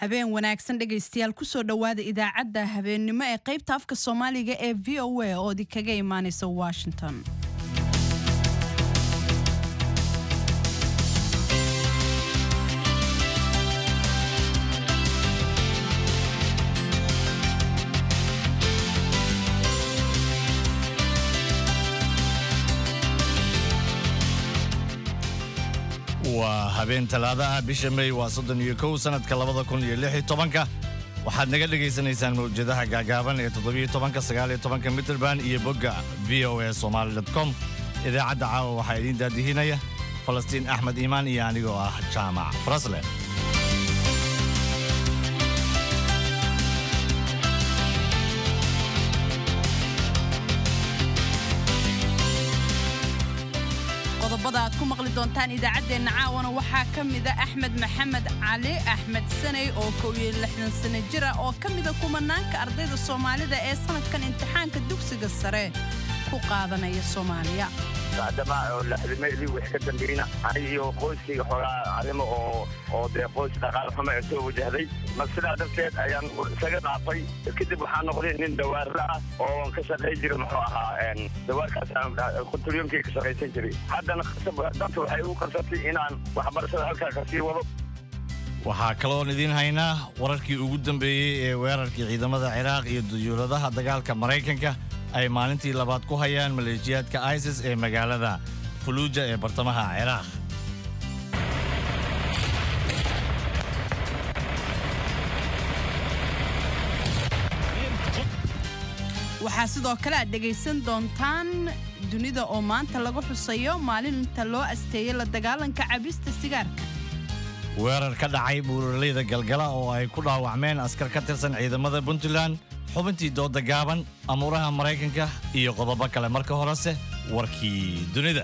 habeen wanaagsan dhegaystayaal kusoo dhowaada idaacadda habeennimo ee qaybta afka soomaaliga ee v o a oo idinkaga imaanaysa washington waa habeen talaadaha bisha may waa soddon iyo kow sanadka labada kun iyo lix iyo tobanka waxaad naga dhagaysanaysaan mawjadaha gaagaaban ee toddobiyo tobanka sagaal iyo tobanka mitrband iyo bogga v o a somaali com idaacadda caawa waxaa idiin daadihinaya falastiin axmed iimaan iyo anigoo ah jaamac farasle qodobada aad ku maqli doontaan idaacaddeenna caawana waxaa ka mida axmed maxamed cali axmed saney oo kow iyo lixdan sano jir ah oo ka mida kumanaanka ardayda soomaalida ee sanadkan imtixaanka dugsiga sare ku qaadanaya soomaaliya bacdama oo laxdimaydii wix ka dambayna aniga iyo qoyskayga xoogaa arrimo oo oo dee qoys dhaqaal xumo ee soo wajahday mar sidaa darteed ayaan isaga dhaafay kadib waxaa noqday nin dawaarla ah oo ka shaqay jira muxuu ahaa dawaarkaas quturyoonkii ka shaqaysan jiray haddana danta waxay u qarsatay inaan waxbarashada halkaa ka sii wado waxaa kaloon idiin haynaa wararkii ugu dambeeyey ee weerarkii ciidamada ciraaq iyo duyuuradaha dagaalka maraykanka ay maalintii labaad ku hayaan maleeshiyaadka isis ee magaalada fuluuja ee bartamaha ciraaq waxaa sidoo kale aad dhegaysan doontaan dunida oo maanta laga xusayo maalinta loo asteeyey la dagaalanka cabista sigaarka weerar ka dhacay buuraleyda galgala oo ay ku dhaawacmeen askar ka tirsan ciidamada puntland xubintii dooda gaaban amuuraha maraykanka iyo qodobo kale marka horese warkii dunida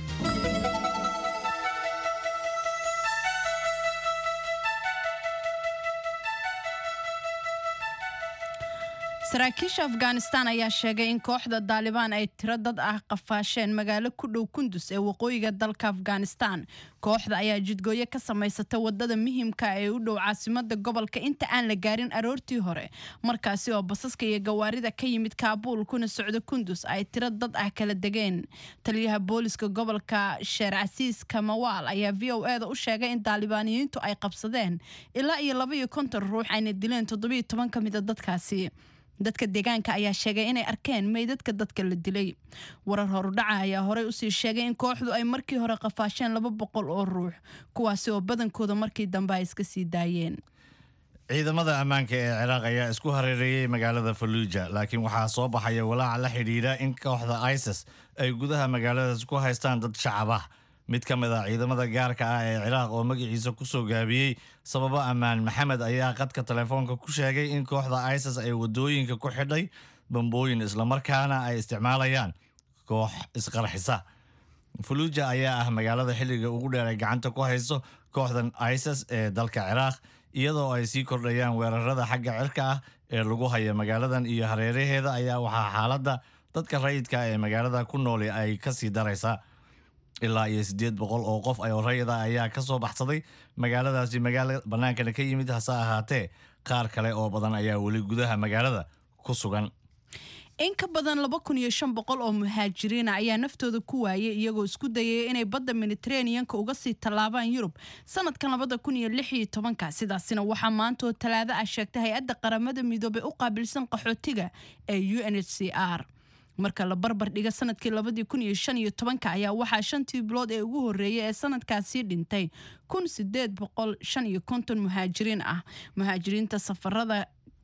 saraakiisha afghanistan ayaa sheegay in kooxda daalibaan ay tiro dad ah qafaasheen magaalo ku dhow kundus ee waqooyiga dalka afghanistan kooxda ayaa jidgooyo ka samaysata wadada muhiimka ee u dhow caasimada gobolka inta aan la gaarin aroortii hore markaasi oo basaska iyo gawaarida ka yimid kaabuul kuna socda kundus ay tiro dad ah kala degeen taliyaha booliska gobolka sheer casiis kamawaal ayaa v o eda u sheegay in daalibaaniyiintu ay qabsadeen ilaa iyo labaiyo konton ruux ayna dileen toddobiyo toban ka mida dadkaasi dadka deegaanka ayaa sheegay inay arkeen meydadka dadka la dilay warar horudhaca ayaa horey usii sheegay in kooxdu ay markii hore qafaasheen laba boqol oo ruux kuwaasi oo badankooda markii dambe ay iska sii daayeen ciidamada ammaanka ee ciraaq ayaa isku hareereeyey magaalada faluuja laakiin waxaa soo baxaya walaaca la xidhiidha in kooxda isis ay gudaha magaaladaas ku haystaan dad shacab ah mid ka mid ah ciidamada gaarka ah ee ciraaq oo magaciisa ku soo gaabiyey sababo ammaan maxamed ayaa qadka telefoonka ku sheegay in kooxda isis ay wadooyinka ku xidhay bambooyin islamarkaana ay isticmaalayaan koox isqarxisa faluuja ayaa ah magaalada xilliga ugu dheer ay gacanta ku hayso kooxdan isis ee dalka ciraaq iyadoo ay sii kordhayaan weerarada xagga cirka ah ee lagu haya magaaladan iyo hareeraheeda ayaa waxaa xaaladda dadka rayidka ee magaalada ku nooli ay kasii daraysaa ilaa iyo siddeed boqol oo qof oo rayida ayaa ka soo baxsaday magaaladaasi magaala bannaankana ka yimid hase ahaatee qaar kale oo badan ayaa weli gudaha magaalada ku sugan in ka badan laba kun iyo shan boqol oo muhaajiriina ayaa naftooda ku waayay iyagoo isku dayaya inay badda mediteraneanka uga sii tallaabaan yurub sanadkan labada kun iyo lix iyo tobanka sidaasina waxaa maantaoo talaado ah sheegtay hay-adda qaramada midoobey u qaabilsan qaxootiga ee u n h c r marka la barbar dhiga sanadkii labadii kun iyo shan iyo tobanka ayaa waxaa shantii bilood ee ugu horreeyay ee sanadkaasii dhintay kun sideed boqol shan iyo konton muhaajiriin ah muhaajiriinta safarada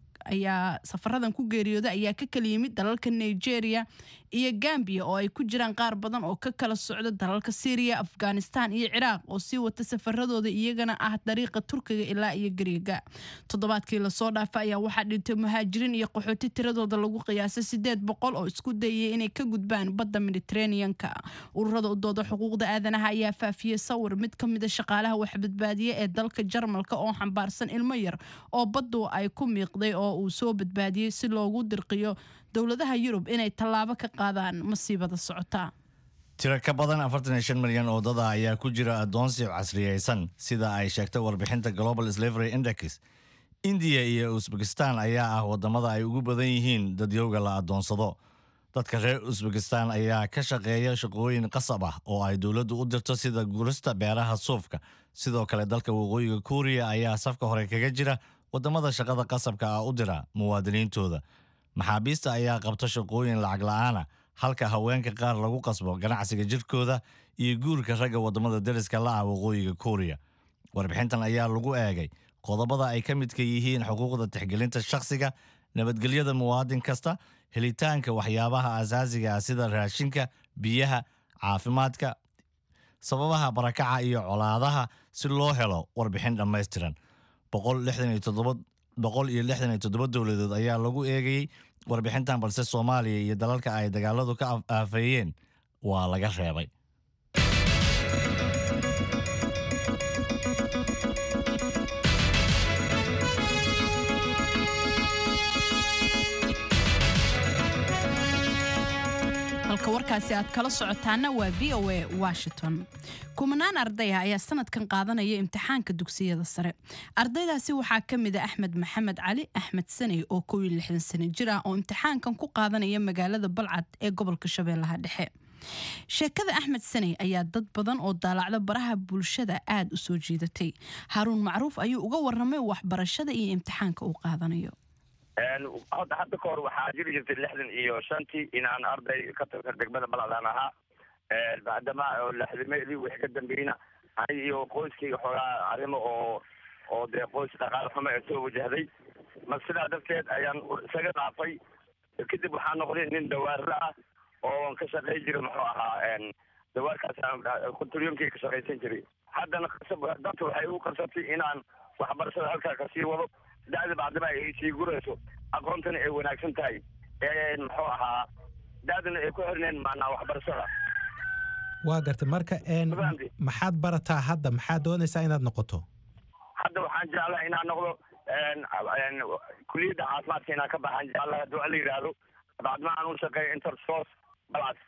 ayaa safaradan ku geeriyooda ayaa ka kala yimid dalalka nigeria iyo gambiya oo ay ku jiraan qaar badan oo ka kala socda dalalka syriya afghanistan iyo ciraaq oo sii wata safaradooda iyagana ah dariiqa turkiga ilaa iyo gariiga toddobaadkii lasoo dhaafa ayaa waxaa dhintay muhaajiriin iyo qaxooti tiradooda lagu qiyaasay sideed boqol oo isku dayay inay ka gudbaan badda mediteraneanka ururada u dooda xuquuqda aadanaha ayaa faafiyey sawir mid ka mida shaqaalaha waxbadbaadiye ee dalka jarmalka oo xambaarsan ilmo yar oo baddu ay ku miiqday oo uu soo badbaadiyey si loogu dirqiyo dowladaha yurub inay tallaabo ka qaadaan masiibada socota tiro ka badan afartan iyo shan milyan oo dad ah ayaa ku jira addoonsi casriyeysan sida ay sheegtay warbixinta global slavery index indiya iyo usbekistan ayaa ah wadamada ay ugu badan yihiin dadyowga la adoonsado dadka reer usbekistan ayaa ka shaqeeya shaqooyin qasab ah oo ay dowladdu u dirto sida gurista beeraha suufka sidoo kale dalka waqooyiga kuuriya ayaa safka hore kaga jira wadamada shaqada qasabka ah u dira muwaadiniintooda maxaabiista ayaa qabta shaqooyin lacag la-aana halka haweenka qaar lagu qasbo ganacsiga jirkooda iyo guurka ragga wadamada deriska la ah waqooyiga kuuriya warbixintan ayaa lagu eegay qodobada ay ka midka yihiin xuquuqda tixgelinta shakhsiga nabadgelyada muwaadin kasta helitaanka waxyaabaha asaasiga ah sida raashinka biyaha caafimaadka sababaha barakaca iyo colaadaha si loo helo warbixin dhammaystiran boqol iyo lixdan iyo toddoba dowladood ayaa lagu eegayey warbixintan balse soomaaliya iyo dalalka ay dagaaladu ka aafeeyeen waa laga reebay halka warkaasi aad kala socotaana waa v o a washington kumanaan ardaya ayaa sanadkan qaadanaya imtixaanka dugsiyada sare ardaydaasi waxaa ka mid a axmed maxamed cali axmed saney oo kow iyo lixdan sano jir ah oo imtixaankan ku qaadanaya magaalada balcad ee gobolka shabeellaha dhexe sheekada axmed saney ayaa dad badan oo daalacda baraha bulshada aad u soo jiidatay haaruun macruuf ayuu uga waramay waxbarashada iyo imtixaanka uu qaadanayo hadda hadda kahor waxaa jiri jirtay lixdan iyo shantii inaan arday ka tirsan degmada baladaan ahaa maadama lixdameedii wixii ka dambeeyna aniga iyo qoyskayga xoogaa arrimo oo oo dee qoys dhaqaale xumo ee soo wajahday mar sidaa darteed ayaan isaga dhaafay kadib waxaa noqday nin dawaarla ah oo ka shaqayn jiray muxuu ahaa dawaarkaas kontaryoonkii ka shaqaysan jiray haddana dadka waxay igu qarsatay inaan waxbarashada halkaa kasii wado dacda bacdama ay sii gurayso aqoontana ay wanaagsan tahay muxuu ahaa dacdana ay ku xirneen maanaa waxbarashada waa gartay marka maxaad barataa hadda maxaad doonaysaa inaad noqoto hadda waxaan jeclaha inaan noqdo kuliyadda caafimaadka inaan ka baxaan jeclaha hadduu ala yidhaahdo bacdama aan u shaqeeyo intersos balcas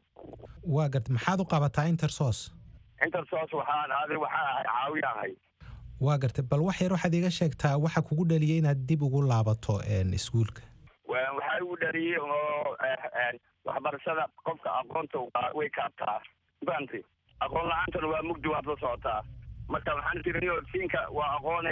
waa gartay maxaad u qabataa intersos intersos waxaan adi waxaan ahay caawiya ahay waa gartay bal wax yar waxaad iiga sheegtaa waxa kugu dhaliyay inaad dib ugu laabato iskuulka waxaa igu dhaliyey oo waxbarashada qofka aqoonta way kaabtaa fahamtay aqoon la-aantana waa mugdi waad la socotaa marka waxaan tiri siinka waa aqoone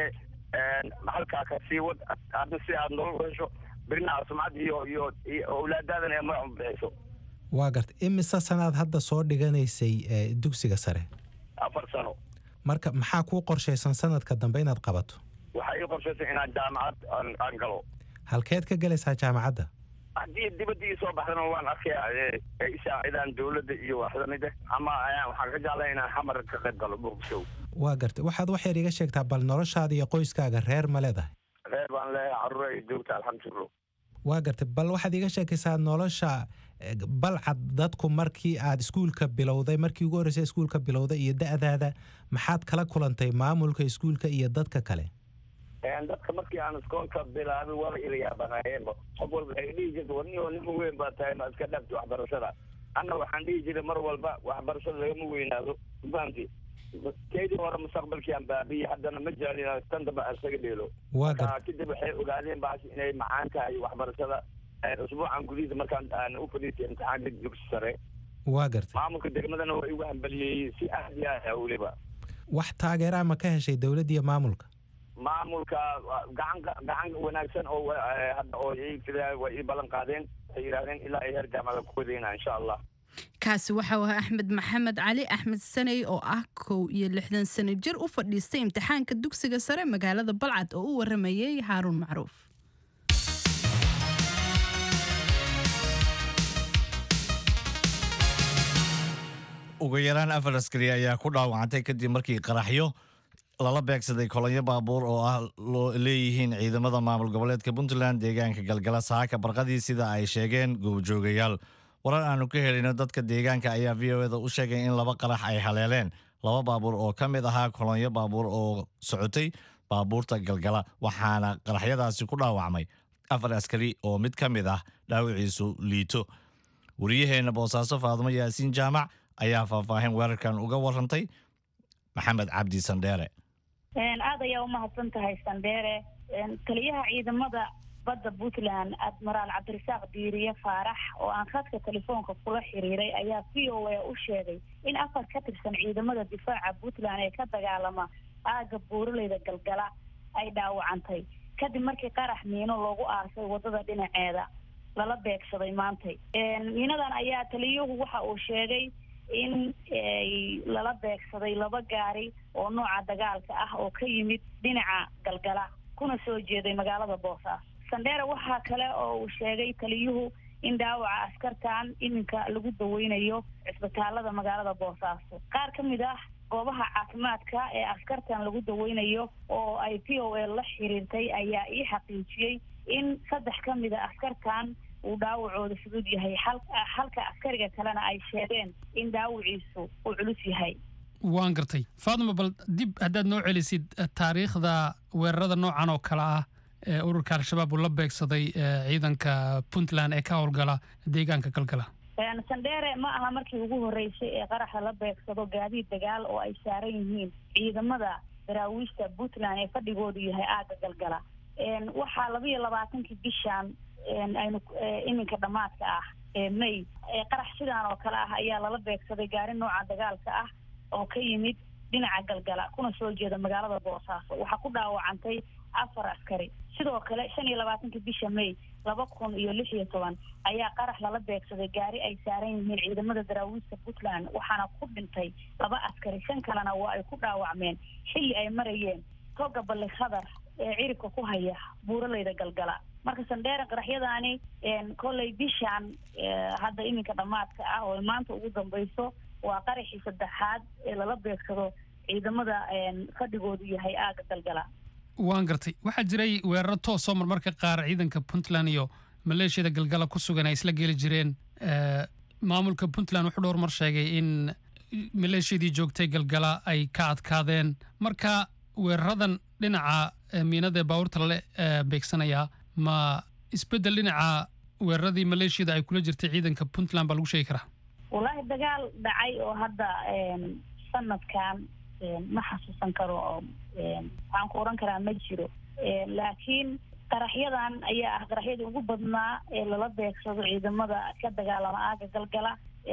halkaa ka sii wad hadda si aad nolol hesho birina sumcad iyo iyo owlaadaadana ee magac bixiso waa gartay imise sanaad hadda soo dhiganaysay dugsiga sare afar sano marka maxaa kuu qorshaysan sanadka dambe inaad qabato waxaa ii qorshaysan inaan jaamacad aan galo halkeed ka gelaysaa jaamacadda haddii dibadda ii soo baxdana waan arkaya isaacidaan dowladda iyo waxlamid ama waxaan ka jeclaya inaan xamar ka qayb galo muqdishow waa gartay waxaad wax yar iga sheegtaa bal noloshaada iyo qoyskaaga reer ma leedahay reer baan leeyahay carruur ay joogta alxamdulillah waa gartay bal waxaad iga sheekaysaa nolosha balcad dadku markii aad iskuulka bilowday markii ugu horreysay iskuulka bilowday iyo da-daada maxaad kala kulantay maamulka iskuulka iyo dadka kale dadka markii aan iskoolka bilaabay waa ila yaabanaayeenba qof walba waxay dhihi jirta war niyo nima weyn baa tahay ma iska dhaafti waxbarashada anna waxaan dhihi jiray mar walba waxbarashada lagama weynaado fahamti keydii hore mustaqbalkii aan baabiyey haddana ma jeclin tan dambe aan isaga dheelo kadib waxay ogaadeen baasi inay macaan tahay waxbarashada usbuucan gudihiisa markaan aan u fadhiistay imtixaanka dugsi sare waa gartay maamulka degmadana waa igu hambaliyeeyey si aad iyo aad ah weliba wax taageeraa ma ka heshay dowladda iyo maamulka maamulka gacan gacan wanaagsan oo hadda oo waa ii ballan qaadeen waxay yidhahdeen ilaa ay heer jaamacada ku wadayna insha allah kaasi waxau ahaa axmed maxamed cali axmed saney oo ah kow iyo lixdan sano jir u fadhiistay imtixaanka dugsiga sare magaalada balcad oo u waramayay haaruun macruuf ugu yaraan afar askari ayaa ku dhaawacantay kadib markii qaraxyo lala beegsaday kolonyo baabuur oo ah loo leeyihiin ciidamada maamul goboleedka puntland deegaanka galgala saaka barqadii sida ay sheegeen goobjoogayaal warar aanu ka helino dadka deegaanka ayaa v o eda u sheegay in laba qarax ay haleeleen laba baabuur oo ka mid ahaa kolonyo baabuur oo socotay baabuurta galgala waxaana qaraxyadaasi ku dhaawacmay afar askari oo mid ka mid ah dhaawiciisu liito wariyaheenna boosaaso faadumo yaasiin jaamac ayaa faahfaahin weerarkan uga warantay maxamed cabdi sandheere aad ayaa umahadsan tahay sandheere taliyaha ciidamada badda puntland admiraal cabdirasaaq diiriye faarax oo aan khadka telefoonka kula xiriiray ayaa v o a u sheegay in afar ka tirsan ciidamada difaaca puntland ee ka dagaalama aagga buuraleyda galgala ay dhaawacantay kadib markii qarax miino loogu aasay wadada dhinaceeda lala beegsaday maantay miinadan ayaa taliyuhu waxa uu sheegay in lala beegsaday laba gaari oo nooca dagaalka ah oo ka yimid dhinaca galgala kuna soo jeeday magaalada boosaaso sandheere waxaa kale oo uu sheegay taliyuhu in dhaawaca askartan iminka lagu daweynayo cisbitaalada magaalada boosaaso qaar ka mid ah goobaha caafimaadka ee askartan lagu daweynayo oo ay p o a la xiriirtay ayaa ii xaqiijiyey in saddex ka mid a askartan uu dhaawacooda fudud yahay halka askariga kalena ay sheegeen in dhaawaciisu uu culus yahay waan gartay faaduma bal dib haddaad noo celisid taariikhda weerarada noocan oo kale ah ee ururka al-shabaab uu la beegsaday ciidanka puntland ee ka howlgala deegaanka galgala sandheere ma aha markii ugu horreysay ee qaraxa la beegsado gaadiid dagaal oo ay saaran yihiin ciidamada daraawiishta puntland ee fadhigoodu yahay aagga galgala waxaa laba iyo labaatankii bishan aynu iminka dhammaadka ah ee may qarax sidaan oo kale ah ayaa lala beegsaday gaari nooca dagaalka ah oo ka yimid dhinaca galgala kuna soo jeeda magaalada boosaaso waxaa ku dhaawacantay afar askari sidoo kale shan iyo labaatankii bisha may laba kun iyo lix iyo toban ayaa qarax lala beegsaday gaari ay saaran yihiin ciidamada daraawiista puntland waxaana ku dhintay laba askari shan kalena waa ay ku dhaawacmeen xilli ay marayeen toga balli khadar ee ciribka ku haya buuraleyda galgala marka sandheere qaraxyadaani kolley bishaan hadda iminka dhammaadka ah oo maanta ugu dambayso waa qaraxii saddexaad ee lala beegsado ciidamada fadhigoodu yahay aaga galgala waan gartay waxaa jiray weeraro toosoo marmarka qaar ciidanka puntland iyo maleeshiyada galgala ku sugan ay isla geli jireen maamulka puntland wuxuu dhowr mar sheegay in maleeshiyadii joogtay galgala ay ka adkaadeen marka weeraradan dhinaca miinada ee baabuurta lale beegsanayaa ma isbeddel dhinaca weeraradii maleeshiyada ay kula jirtay ciidanka puntland baa lagu sheegi karaa wallaahi dagaal dhacay oo hadda sanadkan ma xasuusan karo oo waxaan ku oran karaa ma jiro laakiin qaraxyadan ayaa ah qaraxyadii ugu badnaa ee lala beegsado ciidamada ka dagaalama aaga galgala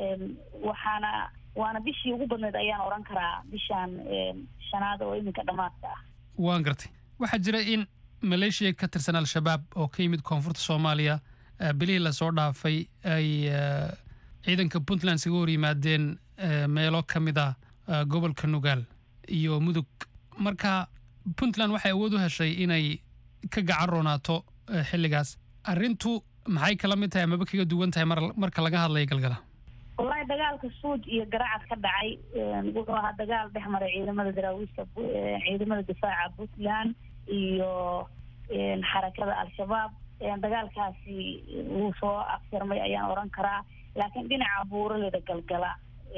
waxaana waana bishii ugu badneed ayaan oran karaa bishaan shanaad oo iminka dhammaadka ah waan gartay waxaa jira in maleeshiya ka tirsan al-shabaab oo ka yimid koonfurta soomaaliya bilihii lasoo dhaafay ay ciidanka puntland isaga hor yimaadeen meelo ka mid ah gobolka nugaal iyo mudug marka puntland waxay awood u heshay inay ka gacan roonaato xilligaas arrintu maxay kala mid tahay amaba kaga duwan tahay marka laga hadlaya galgala wallaahi dagaalka suuj iyo garacad ka dhacay wuxuu ahaa dagaal dhex maray ciidamada daraawiishta ciidamada difaaca puntland iyo xarakada al-shabaab dagaalkaasi wuu soo afsirmay ayaan oran karaa laakiin dhinaca buuraleda galgala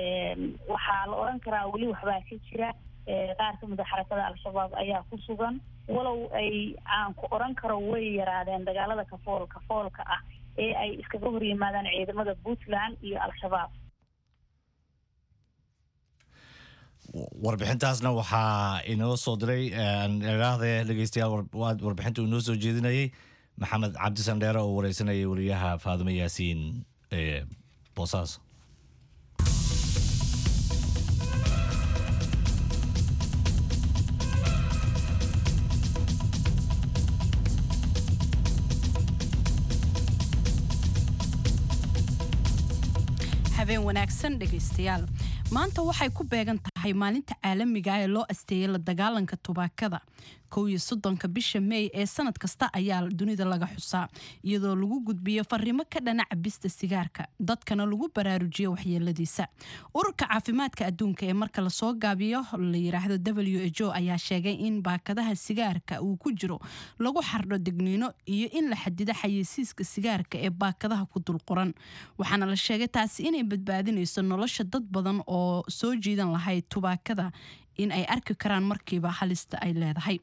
waxaa la oran karaa weli waxbaa ka jira qaar ka mid a xarakada al-shabaab ayaa ku sugan walow ay aan ku oran karo way yaraadeen dagaalada kafool kafoolka ah ee ay iskaga hor yimaadaan ciidamada puntland iyo al-shabaab warbixintaasna waxaa inoo soo diray iraahde dhegeystayaal warbixinta uu inoo soo jeedinayay maxamed cabdi sandheere oo wareysanayay wariyaha faadimo yaasiin ee boosaaso habeen wanaagsan dhegaystayaal maanta waxay ku beegan tahay maalinta caalamiga ee loo asteeyay la dagaalanka tubaakada kow iyo soddonka bisha meey ee sanad kasta ayaa dunida laga xusaa iyadoo lagu gudbiyo fariimo ka dhana cabista sigaarka dadkana lagu baraarujiyo waxyeeladiisa ururka caafimaadka adduunka ee marka lasoo gaabiyo la yiraahdo w h o ayaa sheegay in baakadaha sigaarka uu ku jiro lagu xardho digniino iyo in la xadido xayeysiiska sigaarka ee baakadaha ku dulquran waxaana la sheegay taasi inay badbaadinayso nolosha dad badan oo soo jiidan lahayd tubaakada in ay arki karaan markiiba halista ay leedahay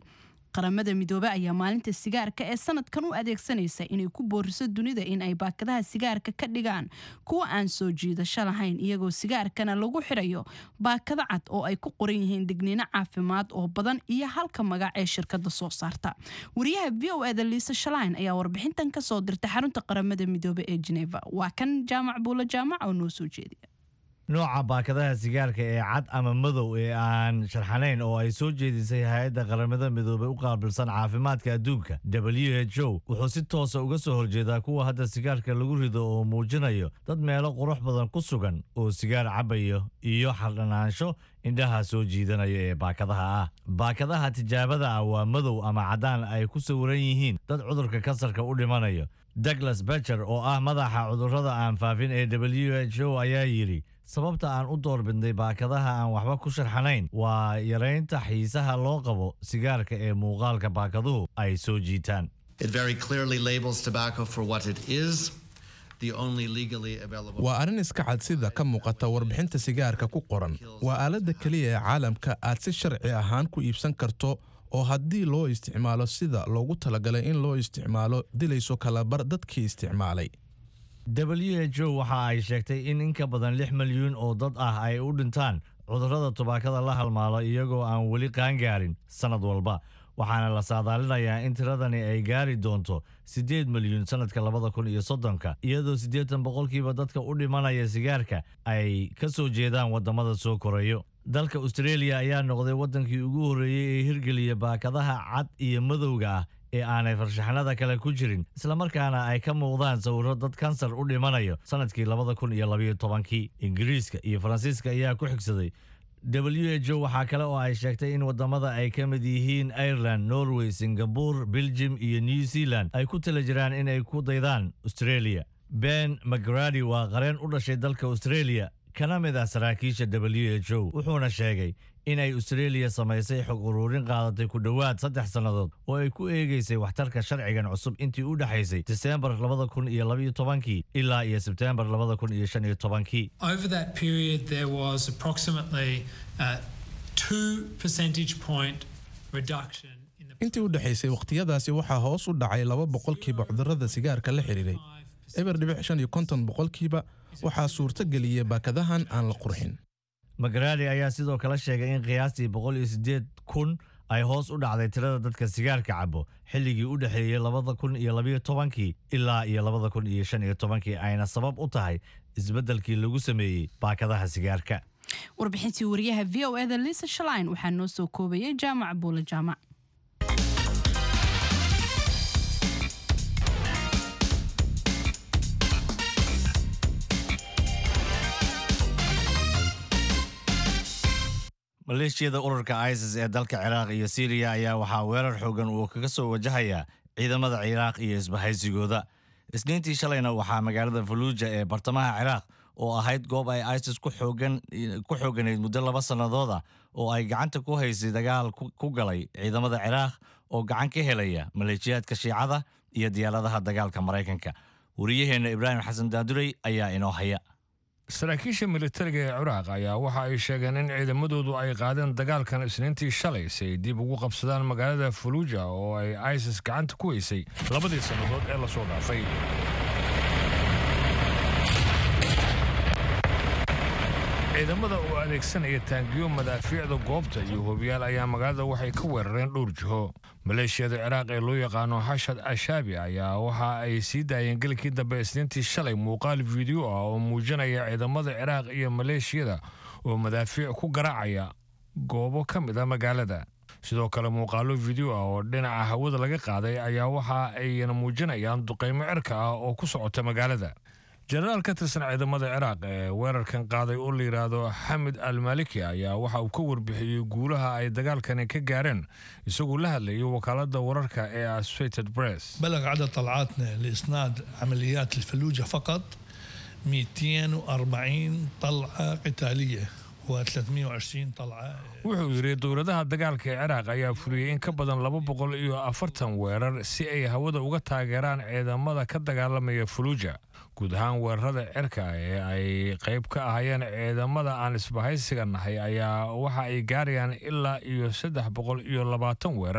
qaramada midoobe ayaa maalinta sigaarka ee sanadkan u adeegsanaysa inay ku booriso dunida in ay baakadaha sigaarka ka dhigaan kuwa aan soo jiidasho lahayn iyagoo sigaarkana lagu xirayo baakado cad oo ay ku qoran yihiin digniino caafimaad oo badan iyo halka magac ee shirkada soo saarta wariyaha v o eda liisa shalain ayaa warbixintan kasoo dirtay xarunta qaramada midoobe ee geneva waa kan jaamac buulo jaamac oo noo soo jeediya nooca baakadaha sigaarka ee cad ama madow ee aan sharxanayn oo ay soo jeedisay hay-adda qaramada midoobey u qaabilsan caafimaadka adduunka w h o wuxuu si toosa uga soo horjeedaa kuwa hadda sigaarka lagu rido oo muujinayo dad meelo qurux badan ku sugan oo sigaar cabayo iyo xardhanaansho indhaha soo jiidanaya ee baakadaha ah baakadaha tijaabada ah waa madow ama caddaan ay ku sawiran yihiin dad cudurka kansarka u dhimanayo douglas becher oo ah madaxa cudurrada aan faafin ee w h o ayaa yidhi sababta aan u doorbidnay baakadaha aan waxba ku sharxanayn waa yaraynta xiisaha loo qabo sigaarka ee muuqaalka baakaduhu ay soo jiitaan It very clearly labels tobacco for what it is, the only legally available. waa arrin iska cad sida ka muuqata warbixinta sigaarka ku qoran waa aaladda keliya ee caalamka aad si sharci ahaan ku iibsan karto oo haddii loo isticmaalo sida loogu talagalay in loo isticmaalo dilayso kalabar dadkii isticmaalay w h o waxa ay sheegtay in in ka badan lix milyuun oo dad ah ay u dhintaan cudurrada tubaakada la halmaalo iyagoo aan weli qaangaarin sannad walba waxaana la saadaalinayaa in tiradani ay gaari doonto siddeed milyuun sannadka labada kun iyo soddonka iyadoo siddeetan boqolkiiba dadka u dhimanaya sigaarka ay ka soo jeedaan waddamada soo korayo dalka australia ayaa noqday waddankii ugu horreeyey ee hirgeliya baakadaha cad iyo madowga ah ee aanay farshaxnada kale ku jirin islamarkaana ay ka muuqdaan sawirro dad kansar u dhimanayo sannadkii labada kun iyo labayo tobankii ingiriiska iyo faransiiska ayaa ku xigsaday w h o waxaa kale oo ay sheegtay in waddamada ay ka mid yihiin ireland norway singabore belgium iyo new zealand ay ku tala jiraan inay ku daydaan australia ben mcgrady waa qareen u dhashay dalka australia kana mid ah saraakiisha w h o wuxuuna sheegay inay australia samaysay xog ururin qaadatay ku dhowaad saddex sannadood oo ay ku eegaysay waxtarka sharcigan cusub intii u dhexaysay diseembar labada kun iyo labaiyo tobankii ilaa iyo sebteembar labada kun iyo shan iyo tobankii Over that period, there was approximately uh, two percentage point reduction in the intii u dhexaysay wakhtiyadaasi waxaa hoos u dhacay laba boqolkiiba cudurrada sigaarka la xidhiiray eber dhibic shan iyo konton boqolkiiba waxaa suurto geliyey baakadahan aan la qurxin magaradi ayaa sidoo kale sheegay in qiyaastii boqol iyo siddeed kun ay hoos u dhacday tirada dadka sigaarka cabo xilligii u dhexeeyey labada kun iyo labayo tobankii ilaa iyo labada kun iyo shan iyo tobankii ayna sabab u tahay isbeddelkii lagu sameeyey baakadaha sigaarka warbixintii wariyaha v o eda liisa shalain waxaa noo soo koobayay jaamac buule jaamac maleeshiyada ururka isis ee dalka ciraaq iyo siiriya ayaa waxaa weerar xoogan uu kaga soo wajahayaa ciidamada ciraaq iyo isbahaysigooda isniintii shalayna waxaa magaalada faluuja ee bartamaha ciraaq oo ahayd goob ay isis ku xoogan ku xooganayd muddo laba sannadood ah oo ay gacanta ku haysay dagaal ku ku galay ciidamada ciraaq oo gacan ka helaya maleeshiyaadka shiicada iyo diyaaradaha dagaalka maraykanka wariyaheenna ibraahim xasan daadurey ayaa inoo haya saraakiisha militariga ee ciraaq ayaa waxa ay sheegeen in ciidamadoodu ay qaadeen dagaalkan isniintii shalay si ay dib ugu qabsadaan magaalada faluuja oo ay isis gacanta ku haysay labadii sannadood ee lasoo dhaafay ciidamada oo adeegsanaya taangiyo madaafiicda goobta iyo hobiyaal ayaa magaalada waxay ka weerareen dhowr jiho maleeshiyada ciraaq ee loo yaqaano xashad ashaabi ayaa waxa ay sii daayeen gelikii dambe isniintii shalay muuqaal fiideo ah oo muujinaya ciidamada ciraaq iyo maleeshiyada oo madaafiic ku garaacaya goobo ka mid a magaalada sidoo kale muuqaalo fiideo ah oo dhinaca hawada laga qaaday ayaa waxa ayna muujinayaan duqaymo cirka ah oo ku socota magaalada jenaraal ka tirsan ciidamada ciraaq ee weerarkan qaaday oo la yidhaahdo xamid almaliki ayaa waxa uu ka warbixiyey guulaha ay dagaalkani ka gaareen isagoo la hadlayay wakaaladda wararka ee associated press بلغ عدد طلعاتنا لإسناد عمليات الفلوجة فقط 240 طلعة قتالية و320 طلعة wuxuu yidhi dowladaha dagaalka ee ciraaq ayaa fuliyey in ka badan laba boqol iyo afartan weerar si ay hawada uga taageeraan ciidamada ka dagaalamaya fuluuja guud ahaan weerarada cirka ee ay qayb ka ahayeen ciidamada aan isbahaysiga nahay ayaa waxa ay gaarayaan ilaa iyo saddex boqol iyo labaatan weerar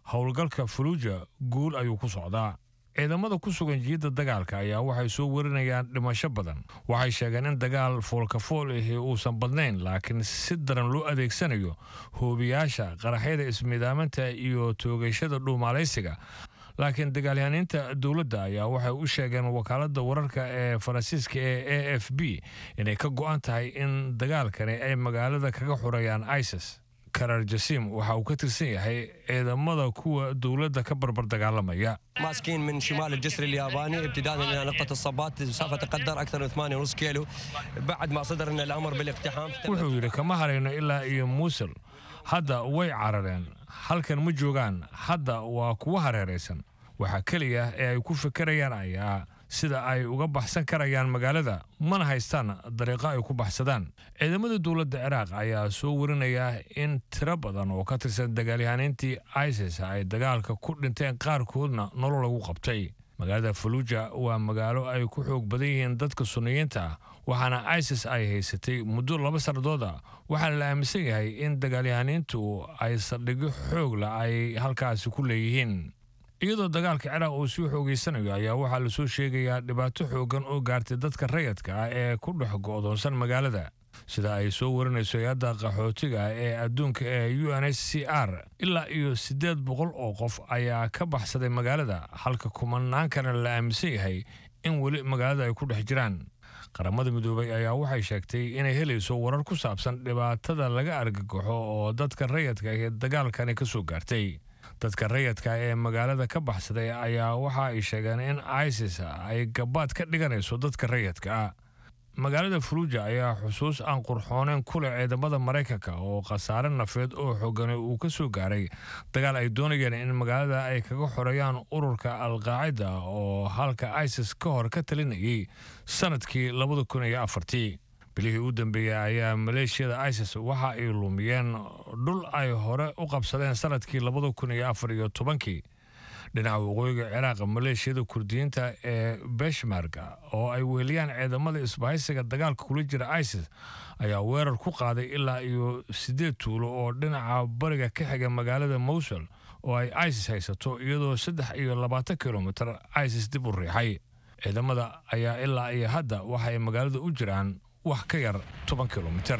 howlgalka faluuja guul ayuu ku socdaa ciidamada ku sugan jiyadda dagaalka ayaa waxay soo warinayaan dhimasho badan waxay sheegeen in dagaal foolkafool ahi uusan badnayn laakiin si daran loo adeegsanayo hoobiyaasha qaraxyada ismiidaaminta iyo toogashada dhuumaalaysiga laakiin dagaalyahaniinta dowladda ayaa waxay u sheegeen wakaaladda wararka ee faransiiska ee a f b inay ka go'an tahay in dagaalkani ay magaalada kaga xurayaan isis karar jasim waxa uu ka tirsan yahay ciidamada kuwa dowladda ka barbar dagaalamaya ماسكين من شمال الجسر الياباني ابتداء الى نقطه الصبات مسافه تقدر اكثر من 8.5 كيلو بعد ما صدر لنا الامر بالاقتحام wuxuu yidhi kama harayno ilaa iyo muusul hadda way carareen halkan ma joogaan hadda waa kuwa hareeraysan waxaa keliya ee ay ku fikirayaan ayaa sida ay uga baxsan karayaan magaalada mana haystaan dariiqo ay ku baxsadaan ciidamada dowladda ciraaq ayaa soo warinaya in tiro badan oo ka tirsan dagaalyahaniintii isis ay dagaalka ku dhinteen qaarkoodna nolol lagu qabtay magaalada faluuja waa magaalo ay ku xoog badan yihiin dadka sunniyiinta ah waxaana isis ay haysatay muddo laba sannadood ah waxaana la aaminsan yahay in dagaalyahaniintu ay saldhigyo xoogla ay halkaasi ku leeyihiin iyadoo dagaalka ciraaq uu sii xoogeysanayo ayaa waxaa lasoo sheegayaa dhibaato xooggan oo gaartay dadka rayadka ah ee ku dhex go'doonsan magaalada sida ay soo warinayso hay-adda qaxootiga ee adduunka ee u n h c r ilaa iyo siddeed boqol oo qof ayaa ka baxsaday magaalada halka kumanaankana la aaminsan yahay in weli magaalada ay ku dhex jiraan qaramada midoobay ayaa waxay sheegtay inay helayso warar ku saabsan dhibaatada laga argagaxo oo dadka rayadka ee dagaalkani ka soo gaartay dadka rayadka ee magaalada ka baxsaday ayaa waxa ay sheegeen in isis ay gabaad ka dhiganayso dadka rayadka ah magaalada faluuja ayaa xusuus aan qurxooneyn ku leh ciidamada maraykanka oo khasaare nafeed oo xoogani uu ka soo gaaray dagaal ay doonayeen in magaalada ay kaga xoreeyaan ururka alqaacida oo halka isis ka hor ka talinayay sanadkii labada kun iyo afartii bilihii u dambeeyey ayaa maleeshiyada isis waxa ay lumiyeen dhul ay hore u qabsadeen sanadkii labada kun iyo afar iyo tobankii dhinaca waqooyiga ciraaq maleeshiyada kurdiyiinta ee beshmarga oo ay weheliyaan ciidamada isbahaysiga dagaalka kula jira isis ayaa weerar ku qaaday ilaa iyo siddeed tuulo oo dhinaca bariga ka xiga magaalada mowsul oo ay isis haysato iyadoo saddex iyo labaatan kilomitir isis dib u riixay ciidamada ayaa ilaa iyo hadda waxa ay magaalada u jiraan wax ka yar toban kilomitir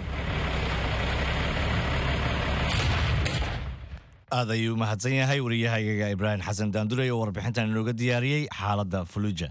aad ayuu u mahadsan yahay wariyahayaga ibraahim xasan daandurey oo warbixintan inooga diyaariyey xaaladda faluuja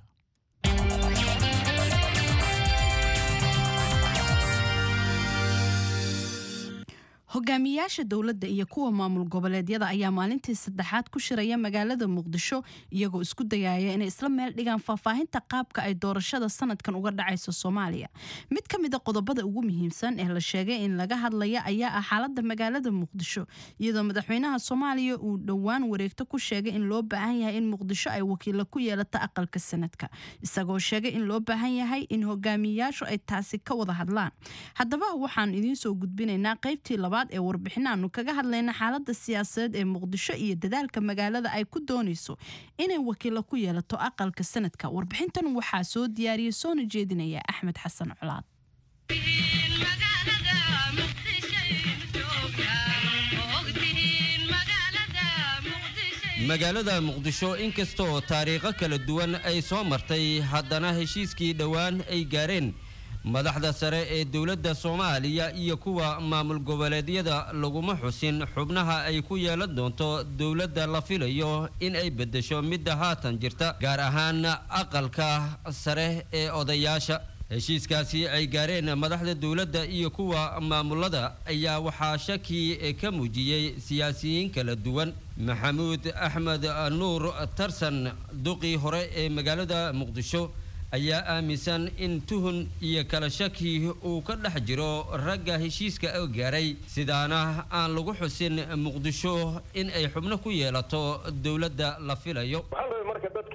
hogaamiyaasha dowladda iyo kuwa maamul goboleedyada ayaa maalintii saddexaad ku shiraya magaalada muqdisho iyagoo isku dayaya inay isla meel dhigaan faahfaahinta qaabka ay doorashada sanadkan uga dhacayso soomaaliya mid ka mida qodobada ugu muhiimsan ee la sheegay in laga hadlaya ayaa ah xaalada magaalada muqdisho iyadoo madaxweynaha soomaaliya uu dhowaan wareegto ku sheegay in loo baahan yahay in muqdisho ay wakiilo ku yeelato aqalka sanadka isagoo sheegay in loo baahan yahay in hogaamiyayaashu ay taasi ka wada hadlaan haddaba waxaan idiin soo gudbinaynaa qaybtii labaad ee warbixinaanu kaga hadlayna xaalada siyaasadeed ee muqdisho iyo dadaalka magaalada ay ku doonayso inay wakiilo ku yeelato aqalka sanadka warbixintan waxaa soo diyaariyay soona jeedinaya axmed xasan colaad magaalada muqdisho inkastoo taariikho kala duwan ay soo martay haddana heshiiskii dhowaan ay gaareen madaxda sare ee dowladda soomaaliya iyo kuwa maamul goboleedyada laguma xusin xubnaha ay ku yeelan doonto dowladda la filayo in ay beddesho midda haatan jirta gaar ahaan aqalka sare ee odayaasha heshiiskaasi ay gaareen madaxda dowladda iyo kuwa maamulada ayaa waxaa shaki ka muujiyey siyaasiyiin kala duwan maxamuud axmed nuur tarsan duqii hore ee magaalada muqdisho ayaa aaminsan in tuhun iyo kala shaki uu ka dhex jiro ragga heshiiska oo gaaray sidaana aan lagu xusin muqdisho in ay xubno ku yeelato dowladda la filayo waxaa la marka dadka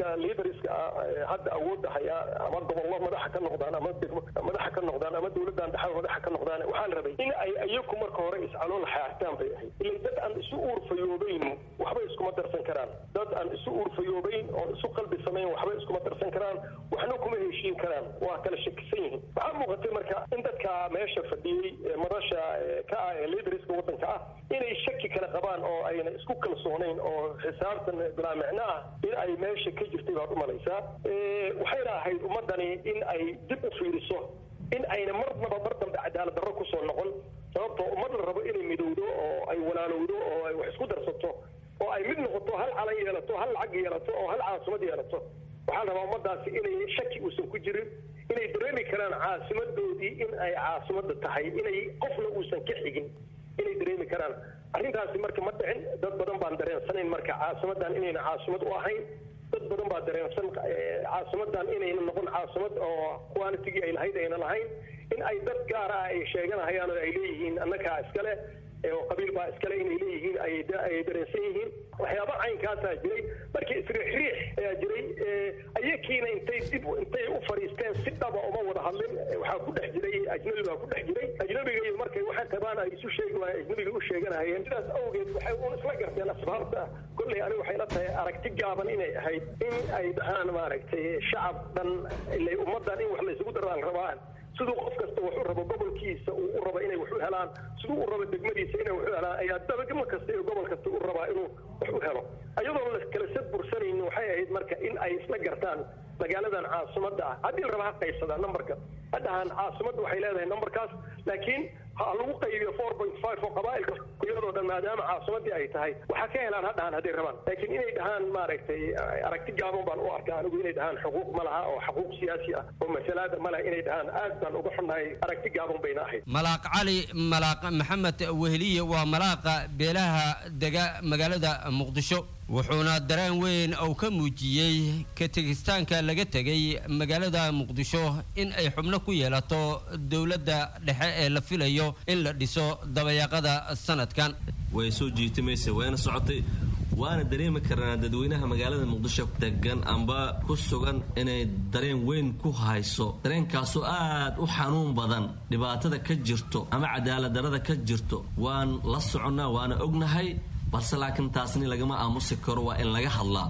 liidariska hadda awoodda hayaa ama gobollo madaxa ka noqdaan ama degmo madaxa ka noqdaan ama dowladdan dhexe madaxa ka noqdaan waxaa la rabay in ay iyaku marka hore iscalool xaartaan bay ahayd ila dad aan isu uurfayoobayn waxba iskuma darsan karaan dad aan isu uurfayoobayn oo isu qalbi samayn waxba iskuma darsan karaan waxna kuma heshiin karaan waa kala shakisan yihiin waxaa muuqatay marka in dadka meesha fadhiyey madasha ka ah ee liidariska waddanka ah inay shaki kala qabaan oo ayna isku kalsoonayn oo xisaabtan bilaa micno ah in ay meesha ka jirtay baad u malaysaa waxayna ahayd ummadani in ay dib u fiiriso in ayna marnaba mar dambe cadaalad darro kusoo noqon sababtoo ummad la rabo inay midowdo oo ay walaalowdo oo ay wax isku darsato oo ay mid noqoto hal calan yeelato hal lacag yeelato oo hal caasimad yeelato waxaa la rabaa ummadaasi inay shaki uusan ku jirin inay dareemi karaan caasimadoodii in ay caasimadda tahay inay qofna uusan ka xigin inay dareemi karaan arrintaasi marka ma dhicin dad badan baan dareensanayn marka caasimadan inayna caasimad u ahayn dad badan baa dareensan caasimadan inayna noqon caasimad oo qualitigii ay lahayd ayna lahayn in ay dad gaar ah ay sheeganahayaan oo ay leeyihiin annagaa iskale oo qabiil baa iskale inay leeyihiin ay dareensan yihiin waxyaaba caynkaasaa jiray markii isriixriix ayaa jiray ayakiina intay dib intay u fadhiisteen si dhaba uma wada hadlin waxaa ku dhex jiray ajnabi baa ku dhex jiray ajnabiga iyo markay waxay qabaan ay isu sheegi waayeen ajnabiga u sheeganahayeen sidaas awgeed waxay un isla garteen asbaabta kolley aniga waxay la tahay aragti gaaban inay ahayd in ay dhahaan maaragtay shacab dhan ilay ummaddan in wax laysugu daraan rabaan siduu qof kasta wax u rabo gobolkiisa uu u rabo inay wax u helaan siduu u rabo degmadiisa inay wax u helaan ayaa dabagama kasta iyo gobol kasta u rabaa inuu wax u helo ayadoon la kala sad bursanaynin waxay ahayd marka in ay isla gartaan magaaladan caasimadda ah haddii la raba ha qaybsadaa numberka hadhahan caasimadda waxay leedahay numberkaas laakiin ha lagu qaybiyo four point five oo qabaa'ilka iyadoo dhan maadaama caasimaddii ay tahay waxaa ka helaan ha dhahan hadday rabaan laakiin inay dhahaan maaragtay aragti gaaban baan u arkaa anigu inay dhahaan xuquuq ma laha oo xuquuq siyaasi ah oo masalaada ma laha inay dhahaan aad baan uga xunnahay aragti gaaban bayna ahayd malaaq cali malaaq maxamed weheliye waa malaaqa beelaha dega magaalada muqdisho wuxuuna dareen weyn uu ka muujiyey ka tegistaanka laga tegay magaalada muqdisho in ay xubno ku yeelato dowladda dhexe ee la filayo in la dhiso dabayaaqada sanadkan way soo jiitimaysa wayna socotay waana dareemi karnaa dadweynaha magaalada muqdisho degan amba ku sugan inay dareen weyn ku hayso dareenkaasoo aad u xanuun badan dhibaatada ka jirto ama cadaaladdarada ka jirto waan la soconnaa waana ognahay balse laakiin taasni lagama aamusi karo waa in laga hadlaa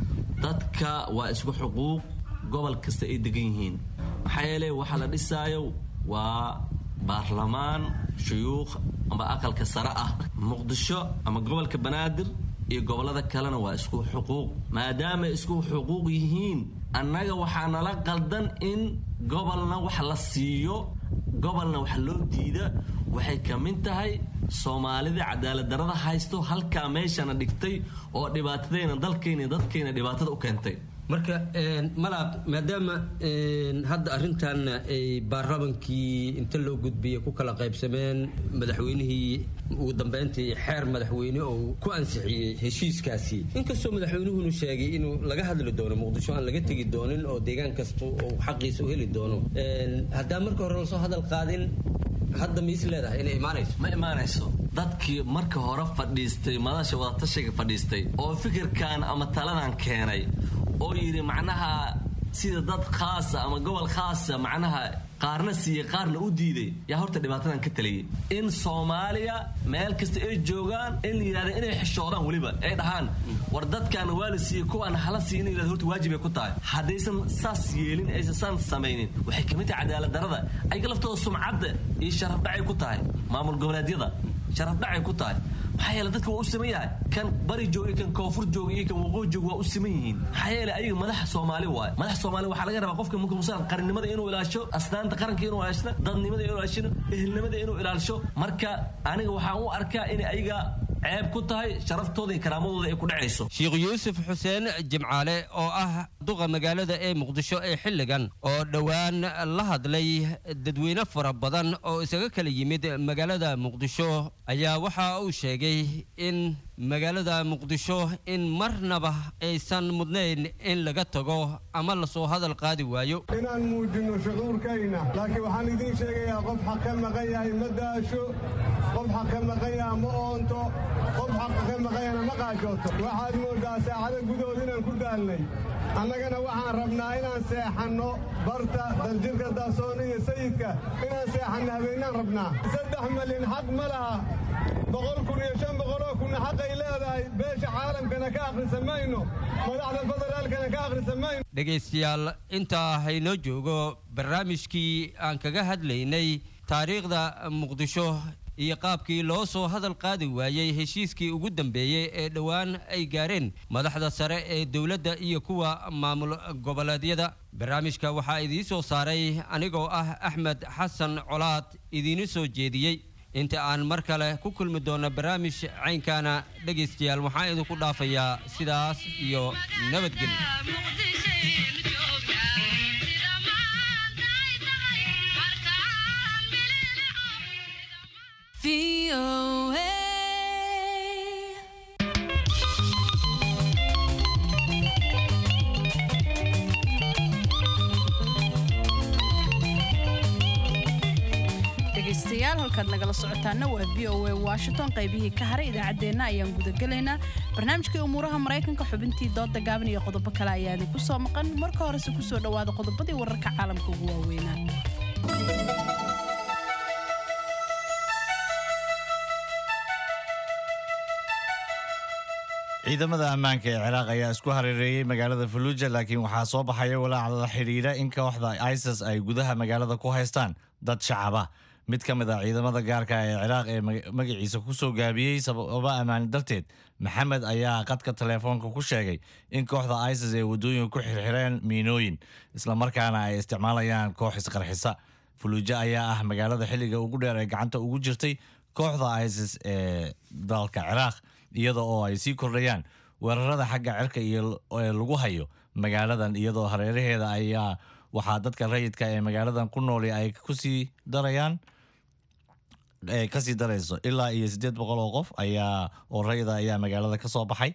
dadka waa isku xuquuq gobol kasta ay degan yihiin maxaa yeele waxaa la dhisaayo waa baarlamaan shuyuukh amba aqalka sare ah muqdisho ama gobolka banaadir iyo gobollada kalena waa isku xuquuq maadaama isku xuquuq yihiin annaga waxaa nala qaldan in gobolna wax la siiyo gobolna wax loo diida waxay ka mid tahay soomaalida cadaaladdarada haysto halkaa meeshana dhigtay oo dhibaatadayna dalkayna dadkayna dhibaatada u keentay marka malaaq maadaama hadda arrintan ay baarlamankii inta loo gudbiyey ku kala qaybsameen madaxweynihii ugu dambeyntii xeer madaxweyne oo ku ansixiyey heshiiskaasi inkastoo madaxweynuhunu sheegay inuu laga hadli doono muqdisho aan laga tegi doonin oo deegaan kasta oo xaqiisa u heli doono haddaan marka hore lasoo hadal qaadin hadda miis leedahay inay imaanayso ma imaanayso dadkii marka hore fadhiistay madasha wadatashiga fadhiistay oo fikirkan ama taladan keenay oo yidhi macnaha sida dad khaasa ama gobol khaasa macnaha qaarna siiyey qaarna u diiday yaa horta dhibaatadan ka taliyay in soomaaliya meel kasta ay joogaan in la yidhahda inay xishoodaan weliba ay dhahaan war dadkaana waa la siiyey kuwaana hala siiy in la yidhahda horta waajib ay ku tahay haddaysan saas yeelin aysan saan samaynin waxay kamid tahay cadaalad darada ayaga laftooda sumcadda iyo sharafdhacay ku tahay maamul goboleedyada sharafdhacay ku tahay maxaa yeele dadka waa u siman yahay kan bari jooga iyo kan koonfur jooga iyo kan waqooyi jooga waa u siman yihiin maxaa yeele ayaga madaxa soomaali waaye madaxa soomaali waxaa laga rabaa qofka marka musan qarannimada inuu ilaasho asnaanta qaranka inuu ilaashno dadnimada inuu ilaashino ehelnimada inuu ilaasho marka aniga waxaan u arkaa in ayaga ceeb ku tahay sharaftooda iyo karaamadooda ay ku dhacayso sheekh yuusuf xuseen jimcaale oo ah duqa magaalada ee muqdisho ee xilligan oo dhowaan la hadlay dadweyne fara badan oo isaga kala yimid magaalada muqdisho ayaa waxa uu sheegay in magaalada muqdisho in marnaba aysan mudnayn in laga tago ama lasoo hadal qaadi waayo inaan muujinno shucuurkayna laakiin waxaan idiin sheegayaa qof xaq ka maqan yahay ma daasho qof xaq ka maqanya ma oonto qof xaqa ka maqanyana ma qaajooto waxaad mooddaa saacado gudahood inaan ku daalnay annagana waxaan rabnaa inaan seexanno barta daljirka daasoon iyo sayidka inaan seexanno habeennaan rabnaa saddex malin xaq ma laha boqol kun iyo shan boqoloo kunna xaqay leedahay beesha caalamkana ka akhrisa mayno madaxda federaalkana ka akhrisa mayno dhegaystayaal intaa haynoo joogo barnaamijkii aan kaga hadlaynay taariikhda muqdisho iyo qaabkii loo soo hadal qaadi waayey heshiiskii ugu dambeeyey ee dhowaan ay gaareen madaxda sare ee dowladda iyo kuwa maamul goboleedyada barnaamijka waxaa idiin soo saaray anigoo ah axmed xasan colaad idiinu soo jeediyey inta aan mar kale ku kulmi doonno barnaamij caynkaana dhegaystayaal waxaan idinku dhaafayaa sidaas iyo nabadgelyo dhegaystayaal halkaad nagala socotaana waa v o a washington qaybihii ka haray idaacaddeenna ayaan gudagelaynaa barnaamijkii umuuraha maraykanka xubintii dooda gaaban iyo qodobo kale ayaa idinku soo maqan marka horese kusoo dhowaada qodobadii wararka caalamka ugu waaweynaa ciidamada ammaanka ee ciraaq ayaa isku hareereeyey magaalada faluuja laakiin waxaa soo baxaya walaac la xidhiidha in kooxda isis ay gudaha magaalada ku haystaan dad shacaba mid ka mid a ciidamada gaarka ee ciraaq ee magaciisa ku soo gaabiyey sababa ammaani darteed maxamed ayaa qadka teleefoonka ku sheegay in kooxda isis ay waddooyinka ku xirxireen miinooyin islamarkaana ay isticmaalayaan koox isqarxisa faluuja ayaa ah magaalada xilliga ugu dheer ee gacanta ugu jirtay kooxda isis ee dalka ciraaq iyada oo ay sii kordhayaan weerarada xagga cirka iyo ee lagu hayo magaaladan iyadoo hareeraheeda ayaa waxaa dadka rayidka ee magaaladan ku nooli ay kusii darayaan kasii darayso ilaa iyo siddeed boqol oo qof ayaa oo rayida ayaa magaalada ka soo baxay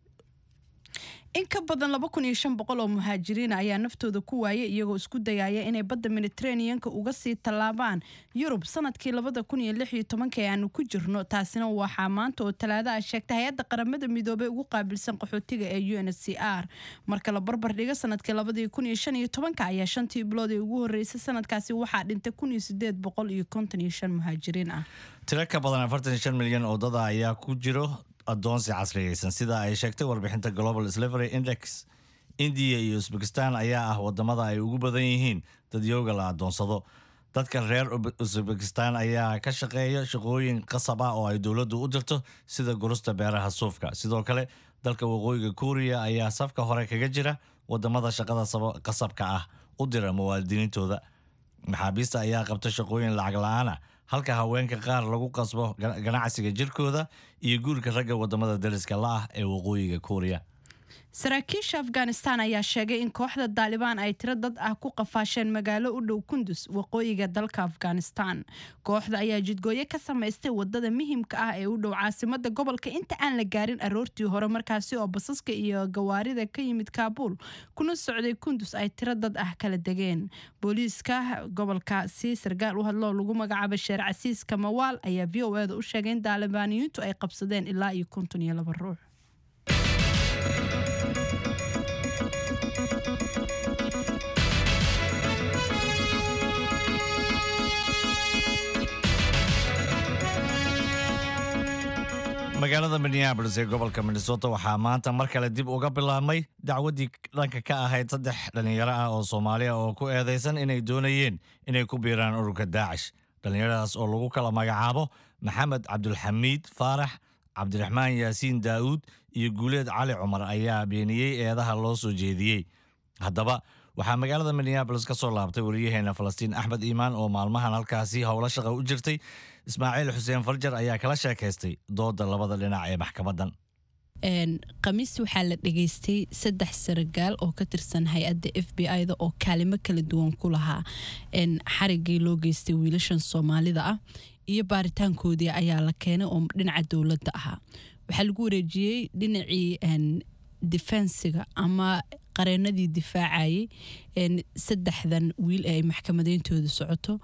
in ka badan laba kun iyo shan boqol oo muhaajiriina ayaa naftooda ku waayay iyagoo isku dayaya inay badda mediteraneanka uga sii tallaabaan yurub sanadkii labada kun iyo lix iyo tobanka ee aanu ku jirno taasina waxaa maanta oo talaada ah sheegtay hay-adda qaramada midoobey ugu qaabilsan qaxootiga ee u n c r marka la barbar dhiga sanadkii labadii kun iyo shan iyo tobanka ayaa shantii bilood ee ugu horreysay sanadkaasi waxaa dhintay kun iyo sideed boqol iyo konton iyo shan muhaajiriin ah tiro ka badan afartan iyo shan milyan oo dada ayaa ku jiro adoonsi casriyeysan sida ay sheegtay warbixinta global slavery index indiya iyo usbekistan ayaa ah wadamada ay ugu badan yihiin dadyooga la adoonsado dadka reer usbekistan ayaa ka shaqeeya shaqooyin qasab ah oo ay dowladdu u dirto sida gurusta beeraha suufka sidoo kale dalka waqooyiga kuuriya ayaa safka hore kaga jira wadamada shaqada qasabka ah u dira muwaadiniintooda maxaabiista ayaa qabta shaqooyin lacag la-aan ah halka haweenka qaar lagu qasbo ganacsiga jirkooda iyo guurka ragga wadamada dariska la-ah ee waqooyiga kuuriya saraakiisha afghanistan ayaa sheegay in kooxda daalibaan ay tiro dad ah ku qafaasheen magaalo u dhow kundus waqooyiga dalka afghanistan kooxda ayaa jidgooye ka samaystay wadada muhimka ah ee u dhow caasimada gobolka inta aan la gaarin aroortii hore markaasi oo basaska iyo gawaarida ka yimid kaabuul kuna socday kundus ay tiro dad ah kala degeen booliiska gobolkaasi sarkaal u hadloo lagu magacaabay sheer casiis kamawaal ayaa v o eda u sheegay in daalibaaniyiintu ay qabsadeen ilaa iyo konton iyo laba ruux magaalada minneabolis ee gobolka minnesota waxaa maanta mar kale dib uga bilaabmay dacwaddii dhanka ka ahayd saddex dhallinyaro ah oo soomaaliya oo ku eedaysan inay doonayeen inay ku biiraan ururka daacish dhallinyaradaas oo lagu kala magacaabo maxamed cabdulxamiid faarax cabdiraxmaan yaasiin daa'uud iyo guuleed cali cumar ayaa beeniyey eedaha loo soo jeediyey haddaba waxaa magaalada minneabolis ka soo laabtay wariyaheena falastiin axmed iimaan oo maalmahan halkaasi howlo shaqa u jirtay ismaaciil xuseen farjar ayaa kala sheekaystay dooda labada dhinac ee maxkamadan khamiis waxaa la dhageystay saddex saragaal oo ka tirsan hay-adda f b i-da oo kaalimo kala duwan ku lahaa xarigii loo geystay wiilashan soomaalida ah iyo baaritaankoodii ayaa la keenay oo dhinaca dowladda ahaa waxaa lagu wareejiyey dhinacii defensiga ama qareenadii difaacayay saddexdan wiil ee ay maxkamadeyntooda socoto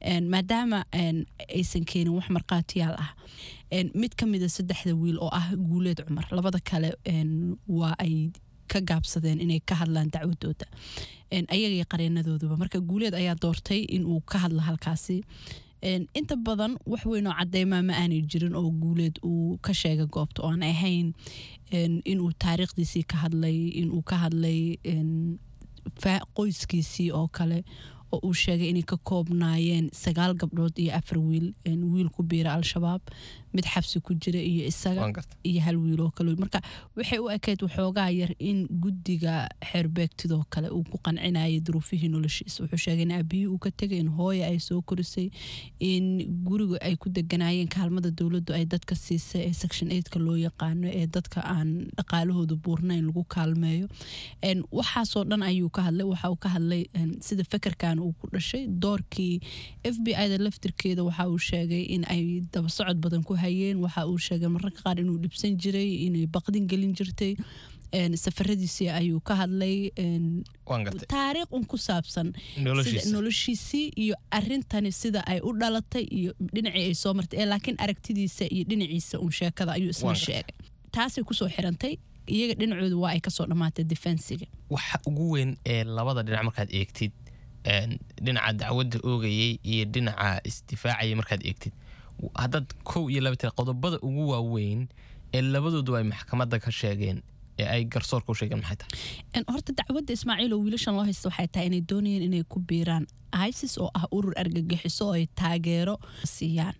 Een, maadaama een, aysan keenin wax markhaatiyaal ah Een, mid ka mida saddexda wiil oo ah guuleed cumar labada kale een, waa ay ka gaabsadeen inay ka hadlaan dacwadooda Een, ayaga iyo qareenadooduba marka guuleed ayaa doortay inuu ka hadlo halkaasi Een, inta badan wax weyn oo cadeymaa ma aanay jirin oo guuleed uu ka sheegay goobta oo aan ahayn een, inuu taariikhdiisii ka hadlay inuu ka hadlay een, fa- qoyskiisii oo kale oo uu sheegay inay ka koobnaayeen sagaal gabdhood iyo afar wiil een, wiil ku biira al-shabaab mid xabsi ku jira iyo isaga iyo hal wiil oo kale marka waxay u ekeyd waxoogaa yar in guddiga xeerbeegtidoo kale uu ku qancinayay duruufihii noloshiisa wuxuu sheegay in aabihii uu ka tegay in hooya ay soo korisay in guriga ay ku deganaayeen kaalmada dowladdu ay dadka siisay ee section eigtka loo yaqaano ee dadka aan dhaqaalahooda buurnayn lagu kaalmeeyo Een, waxaasoo dhan ayuu ka hadlay waxa uu ka hadlay een, sida fekerkan uu ku dhashay doorkii f b i da laftirkeeda waxa uu sheegay in ay daba socod badan ku hayeen waxa uu sheegay mararka qaar inuu dhibsan jiray inay baqdin gelin jirtay Een, safaradiisii ayuu ka hadlay een, waan gartay taariikh un ku saabsan Noloshiisa. sida- noloshiisii iyo arintani sida ay u dhalatay iyo dhinacii ay soo martay ee laakiin aragtidiisa iyo dhinaciisa un sheekada ayuu isna Waan gartay. sheegay taasay kusoo xirantay iyaga dhinacooda waa ay kasoo dhammaatay defensiga waxa ugu weyn ee labada dhinac markaad eegtid een, dhinaca dacwadda oogayay iyo dhinaca isdifaacaya markaad eegtid haddaad kow iyo laba tira qodobada ugu waaweyn ee labadoodu ay maxkamadda ka sheegeen ee ay garsoorka u sheegeen maxay tahay En horta dacwadda ismaaciil oo wiilashan loo haysta waxay tahay inay doonayeen inay ku biiraan isis oo ah urur argagixiso oo ay taageero siiyaan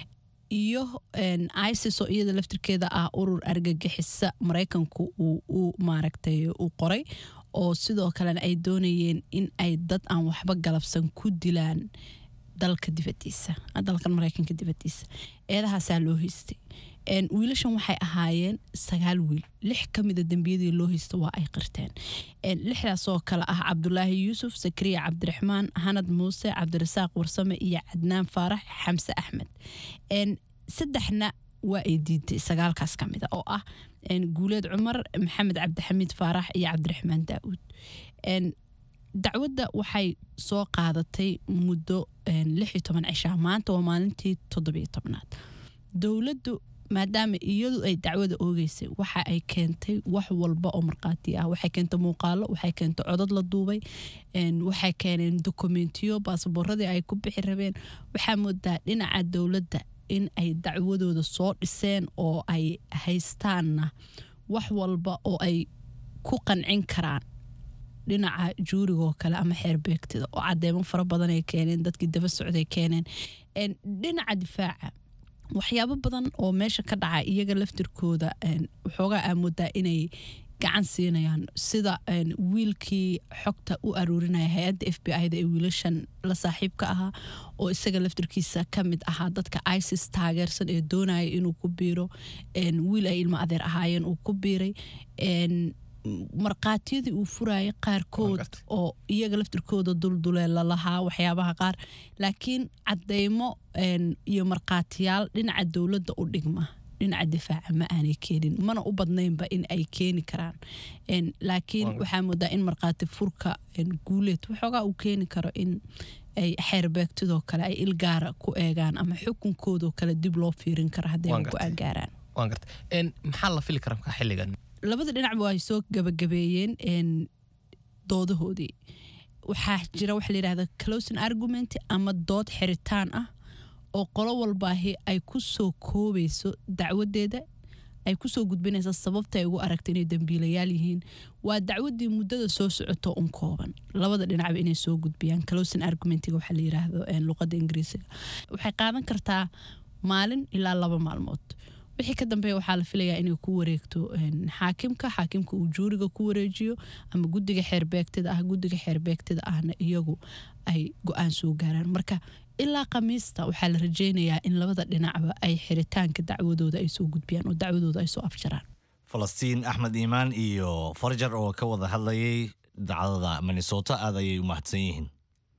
iyo een, isis oo iyada laftirkeeda ah urur argagixisa maraykanku uu uu maaragtay uu qoray oo sidoo kalena ay doonayeen in ay dad aan waxba galabsan ku dilaan dalka dibadiisa dalkan maraykanka dibadiisa eedahaasaa loo haystay Een, wiilashan waxay ahaayeen sagaal wiil lix ka mida dembiyadii loo haysta waa ay qirteen Een, lixdaasoo kale ah cabdulaahi yuusuf sakariya cabdiraxmaan hanad muuse cabdirasaaq warsame iyo cadnaan faarax xamse axmed Een, saddexna waa ay diiday sagaalkaas ka mida oo ah een, guuleed cumar maxamed cabdixamiid faarax iyo cabdiraxmaan daa'uud Een, dacwadda waxay soo qaadatay muddo een, lix iyo toban cishaa maanta waa maalintii toddobiyo tobnaad dowladdu maadaama iyadu ay dacwada oogeysay waxa ay keentay wax walba oo markhaati ah waxay keentay muuqaalo waxay keentay codad la duubay een, waxay keeneen dokumentiyo baasaboorradii ay ku bixi rabeen waxaa moodaa dhinaca dowladda in ay dacwadooda soo dhiseen oo ay haystaanna wax walba oo ay ku qancin karaan dhinaca juurigoo kale ama xeerbeegtida oo cadeemo fara badan ay keeneen dadkii daba socday keeneen Een, dhinaca difaaca waxyaabo badan oo meesha ka dhaca iyaga laftirkooda een, waxoogaa aamudaa inay gacan siinayaan sida een, wiilkii xogta u aruurinaya hay-adda f b i da ee wiilashan la saaxiibka ahaa oo isaga laftirkiisa ka mid ahaa dadka isis taageersan ee doonaya inuu ku biiro een, wiil ay ilmo adeer ahaayeen uu ku biiray een, markhaatiyadii uu furayay qaarkood oo iyaga laftirkooda dulduleela lahaa waxyaabaha qaar laakiin cadeymo een, iyo markhaatiyaal dhinaca dowladda u dhigma dhinaca difaaca ma aanay keenin mana u badnaynba in ay keeni karaan Een, laakiin Waa- waxaa moodaa in markhaati furka een, guuleed waxoogaa uu keeni karo in ay xeerbeegtidoo kale ay ilgaara ku eegaan ama xukunkoodoo kale dib loo fiirin karo hadday Waan ay gartay. go-aan gaaraan waan gartay Een, maxaa la fili karaa markaa xilligan labada dhinacba ay soo gabagabeeyeen een, doodahoodii waxaa jira waxa la yidhahda closing argument ama dood xiritaan ah oo qolo walbaahi ay ku soo koobayso dacwadeeda ay kusoo gudbinaysa sababta ay ugu aragta inay dembiilayaal yihiin waa dacwadii muddada soo socoto un kooban labada dhinacba inay soo gudbiyaan closing argumentiga waxaa la yiraahdo een, luqada ingiriisiga waxay qaadan kartaa maalin ilaa laba maalmood wixii ka dambeeya waxaa la filayaa inay ku wareegto een, xaakimka xaakimka uu juuriga ku wareejiyo ama guddiga xeerbeegtida ah guddiga xeerbeegtida ahna iyagu ay go-aan soo gaaraan marka ilaa khamiista waxaa la rajeynayaa in labada dhinacba ay xiritaanka dacwadooda ay soo gudbiyaan oo dacwadooda ay soo afjaraan falastiin axmed iimaan iyo farjar oo ka wada hadlayay dacdada minnesota aad ayay u mahadsan yihiin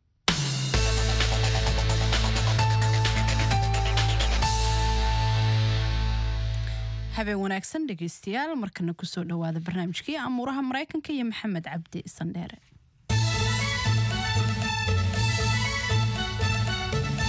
habeen wanaagsan dhegeystayaal markana kusoo dhowaada barnaamijkii amuuraha maraykanka iyo maxamed cabdi sandheere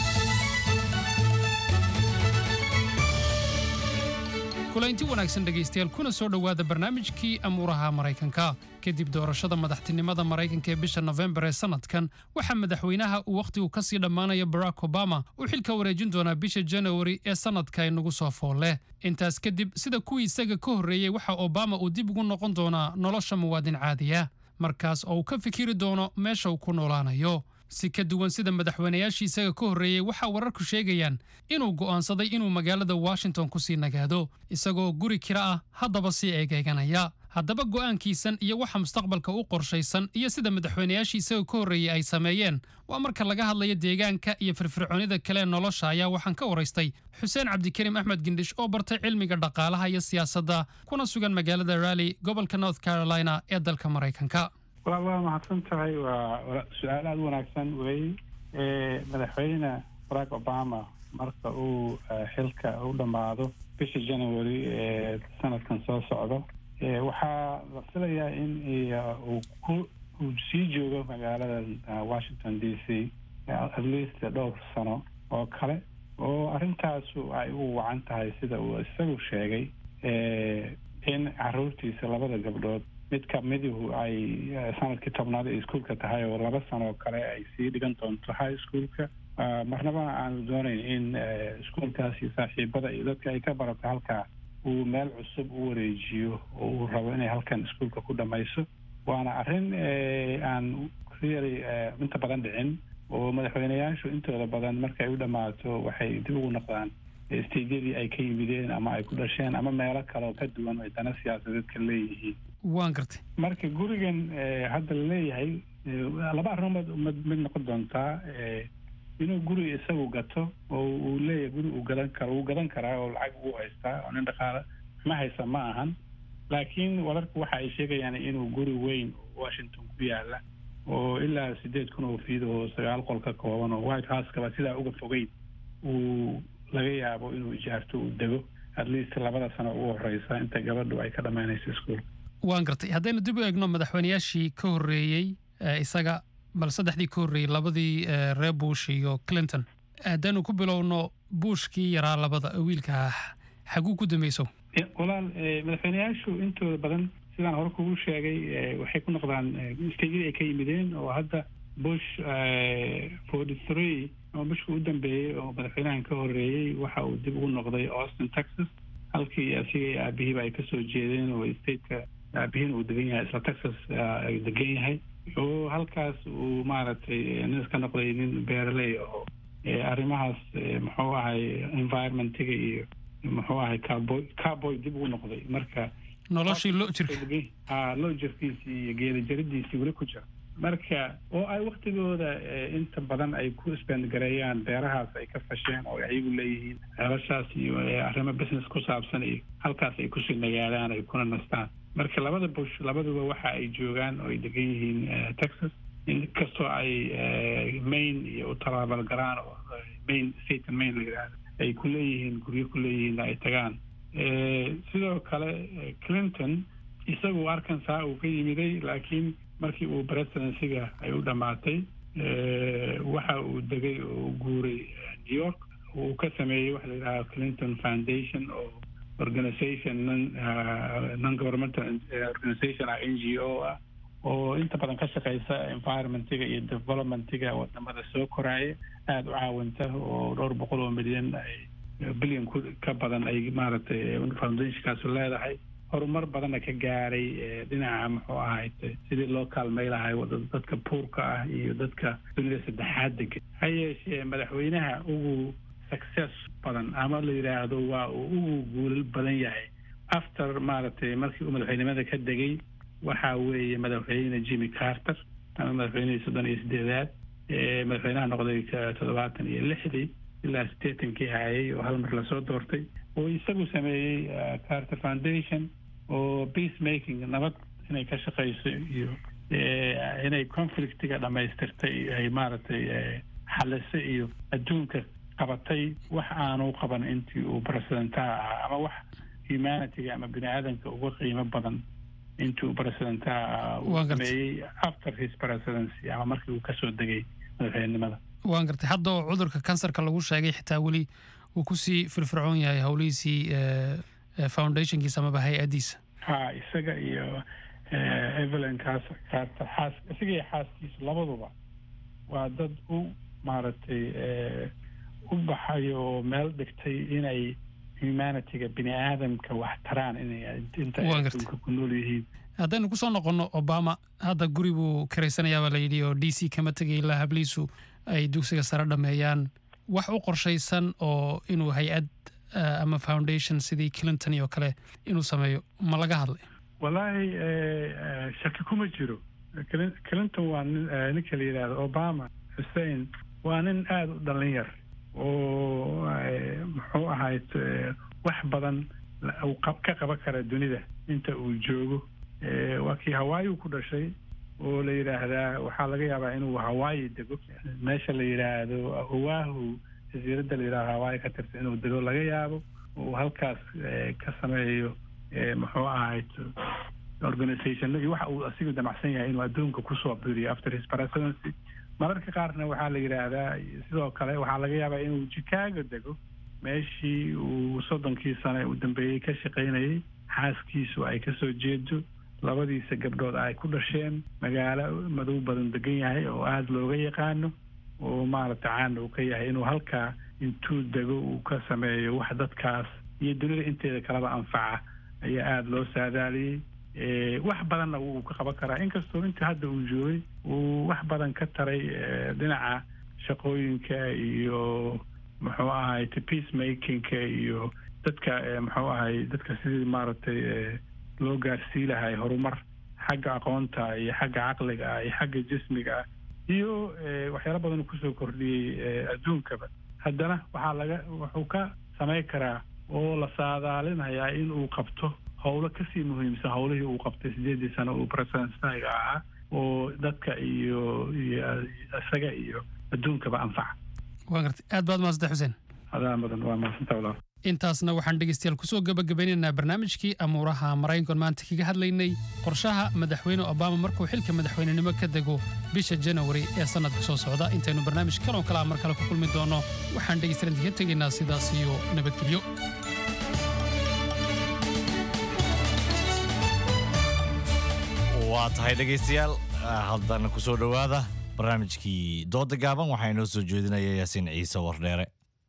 kulaynti wanaagsan dhegaystayaal kuna soo dhowaada barnaamijkii amuuraha maraykanka kadib doorashada madaxtinimada maraykanka ee bisha nofembar ee sanadkan waxaa madaxweynaha uu wakhtigu ka sii dhammaanaya barack obama uu xilka wareejin doonaa bisha janawari ee sanadka inagu soo fool leh intaas kadib sida kuwii isaga ka horreeyey waxa obama uu dib ugu noqon doonaa nolosha muwaadin caadiya markaas oo uu ka fikiri doono meesha uu ku noolaanayo si ka duwan sida madaxweynayaashii isaga ka horreeyey waxaa wararku sheegayaan inuu go'aansaday inuu magaalada washington ku sii nagaado isagoo guri kira ah haddaba sii eegeeganaya haddaba go'aankiisan iyo waxa mustaqbalka u qorshaysan iyo sida madaxweynayaashii isaga ka horreeyey ay sameeyeen waa marka laga hadlayo deegaanka iyo firfircoonida kale ee nolosha ayaa waxaan ka waraystay xuseen cabdikariim axmed gindhish oo bartay cilmiga dhaqaalaha iyo siyaasadda kuna sugan magaalada rally gobolka north carolina ee dalka maraykanka waa waa mahadsan tahay waa su-aal aada u wanaagsan wey madaxweyne barack obama marka uu xilka u dhammaado bisha january ee sanadkan soo socdo waxaa la filayaa in uu ku uu sii joogo magaalada washington d c at least dhowr sano oo kale oo arrintaasu ay u wacan tahay sida uu isagu sheegay in caruurtiisa labada gabdhood mid kamiduhu ay sanadkii tobnaad ay iskuolka tahay oo laba sano oo kale ay sii dhigan doonto high schoolka marnaba aanu doonayn in iskuolkaas iyo saaxiibada iyo dadka ay ka barato halkaa uu meel cusub u wareejiyo oo uu rabo inay halkan iskuolka ku dhamayso waana arrin aan really inta badan dhicin oo madaxweyneyaashu intooda badan markay u dhammaato waxay dib ugu noqdaan stejyadii ay ka yimideen ama ay ku dhasheen ama meelo kale oo ka duwan ay dana siyaasadeed ka leeyihiin waan gartay marka gurigan hadda la leeyahay laba arrimood mid mid noqon doontaa inuu guri isagu gato oo uu leeyahay guri uu gadan karo wuu gadan karaa oo lacag uu haystaa oo nin dhaqaale ma haysa ma ahan laakiin wararku waxa ay sheegayaan inuu guri weyn oo washington ku yaala oo ilaa sideed kun oo fiid oo sagaal qol ka kooban oo white house-kaba sidaa uga fogeyn uu laga yaabo inuu ijaarto uu dego at least labada sano ugu horeysa inta gabadhu ay ka dhammaynayso iskuol waan gartay haddaynu dib u eegno madaxweynayaashii ka horreeyey isaga bal saddexdii ka horreeyey labadii reer bush iyo clinton haddaynu ku bilowno bushkii yaraa labada wiilka ah xaguu ku dambayso walaal madaxweyneyaashu intooda badan sidaan hore kugu sheegay waxay ku noqdaan stejyadii ay ka yimideen oo hadda bush forty three oo bushka u dambeeyey oo madaxweynahan ka horreeyey waxa uu dib ugu noqday austin texas halkii asiga iyo aabihiiba ay kasoo jeedeen oo stateka aabihiin uu degan yahay isla texas degan yahay oo halkaas uu maaragtay nin iska noqday nin beeraley oo arrimahaas muxuu ahay environmentiga iyo muxuu ahay carboy carboy dib ugu noqday marka noloshii loo jirka ha loo jirkiisii iyo geeda jaridiisii weli ku jira marka oo ay waktigooda inta badan ay ku isbendgareeyaan beerahaas ay ka fasheen oo ayagu leeyihiin ceelashaas iyo arrimo business ku saabsan iyo halkaas ay kusii nagaadaan ay kuna nastaan marka labada bush labaduba waxa ay joogaan oo ay degan yihiin texas inkastoo ay maine iyo u talaabal garaan oo maine satan maine la yidhaahdo ay ku leeyihiin guryo ku leeyihiin ay tagaan sidoo kale clinton isagu arkansaa uu ka yimiday laakiin markii uu presidencyga ay u dhammaatay waxa uu degay oo u guuray new york uu ka sameeyey waxa la yidhaha clinton foundation oo organization non non governmental organization ah n g o ah oo inta badan ka shaqeysa environmentiga iyo developmentiga wadamada soo koraaya aada u caawinta oo dhowr boqol oo milyan ay bilyan ku ka badan ay maaragtay foundationkaasu leedahay horumar badanna ka gaaray dhinaca muxuu ahayd sidii loo kaalmay lahay dadka puurka ah iyo dadka dunida saddexaad degan ha yeeshee madaxweynaha ugu success badan ama la yidhaahdo waa uu ugu guulal badan yahay after maaragtay markii uu madaxweynimada ka degay waxa weeye madaxweyne jimmy carter ama madaxweynihii soddon iyo sideedaad madaxweynaha noqday toddobaatan iyo lixdii ilaa sideetankii hayay oo hal mar lasoo doortay oo isagu sameeyey carter foundation oo peace making nabad inay ka shaqeyso iyo inay conflictiga dhamaystirtay ay maaragtay xaliso iyo adduunka qabatay wax aanu qaban intii uu presidentaha ahaa ama wax humanityga ama bini aadanka uga qiimo badan intii uu presidentaha ahaa uu sameeyey after his presidency ama markii uu kasoo degay madaxweynenimada waan gartay hadda oo cudurka kansarka lagu sheegay xitaa weli uu kusii firfircoon yahay howlihiisii eh, foundationkiisa amaba hay-addiisa ha isaga iyo eh, evelyn kaas carter xaas isaga iyo xaaskiisa labaduba waa dad u maaragtay eh, u baxay oo meel dhigtay inay humanityga bini aadamka wax taraan inay inta ay Waan gartay. adduunka ku nool yihiin haddaynu kusoo noqonno obama hadda guri buu karaysanayaabaa la yidhi oo d c kama tegay ilaa habliisu ay dugsiga sare dhameeyaan wax u qorshaysan oo inuu hay-ad eh, ama foundation sidii clinton iyo kale inuu sameeyo ma laga hadlay wallaahi eh, eh, shaki kuma jiro Clin- clinton waa nin eh, ninka la yidhaahdo obama hussein waa nin aada u dhallin yar oo eh, muxuu ahayd eh, wax badan la- uu qab- ka qaban kara dunida inta uu joogo Eh, waa kii hawaayi ku dhashay oo la yidhaahdaa waxaa laga yaabaa inuu hawaayi dego meesha la yidhaahdo oahu jasiiradda la yidhahdo hawaayi ka tirsan inuu dego laga yaabo uu halkaas eh, ka sameeyo eh, muxuu ahayd organization iyo waxa uu asigu damacsan yahay inuu adduunka kusoo biiriyo after his presidency mararka qaarna waxaa la yidhaahdaa sidoo kale waxaa laga yaabaa inuu chicago dego meeshii uu soddonkii sane u dambeeyey ka shaqaynayay xaaskiisu ay kasoo jeedo labadiisa gabdhood ay ku dhasheen magaalo madow badan degan yahay oo aada looga yaqaano oo maaragta caana uu ka yahay inuu halkaa intuu dego uu ka sameeyo wax dadkaas iyo dunida inteeda kaleba anfaca ayaa aada loo saadaaliyey Eh, wax badanna wuu ka qaban karaa inkastoo intii hadda uu joogay uu wax badan ka taray eh, dhinaca shaqooyinka iyo muxuu ahay peace makingka iyo dadka eh, muxuu ahay dadka sidii maaragtay eh, loo gaarsii lahay horumar xagga aqoonta iyo xagga caqliga ah iyo xagga jismiga ah iyo eh, waxyaalo badan uu kusoo kordhiyey eh, adduunkaba haddana waxaa laga wuxuu ka samayn karaa oo la saadaalinayaa in uu qabto howlo kasii muhiimsan howlihii uu qabtay sideedii sano uu presidentga ahaa oo dadka iyo iyo isaga iyo adduunkaba anfaca waan gartay aad baad mahadsantahay xuseen adaa badan waa mahadsantaa walaal intaasna waxaan dhegeystayaal kusoo gabagabeynaynaa barnaamijkii amuuraha maraykankan maanta kaga hadlaynay qorshaha madaxweyne obama markuu xilka madaxweynenimo ka dego bisha janawari ee sannadka soo socda intaynu barnaamij kaloo kalaa mar kale ku kulmi doono waxaan dhegeystayaal idinka tegaynaa sidaas iyo nabadgelyo waa tahay dhegaystayaal haddana ku soo dhowaada barnaamijkii dooda gaaban waxaa inoo soo jeedinaya yaasiin ciise wardheere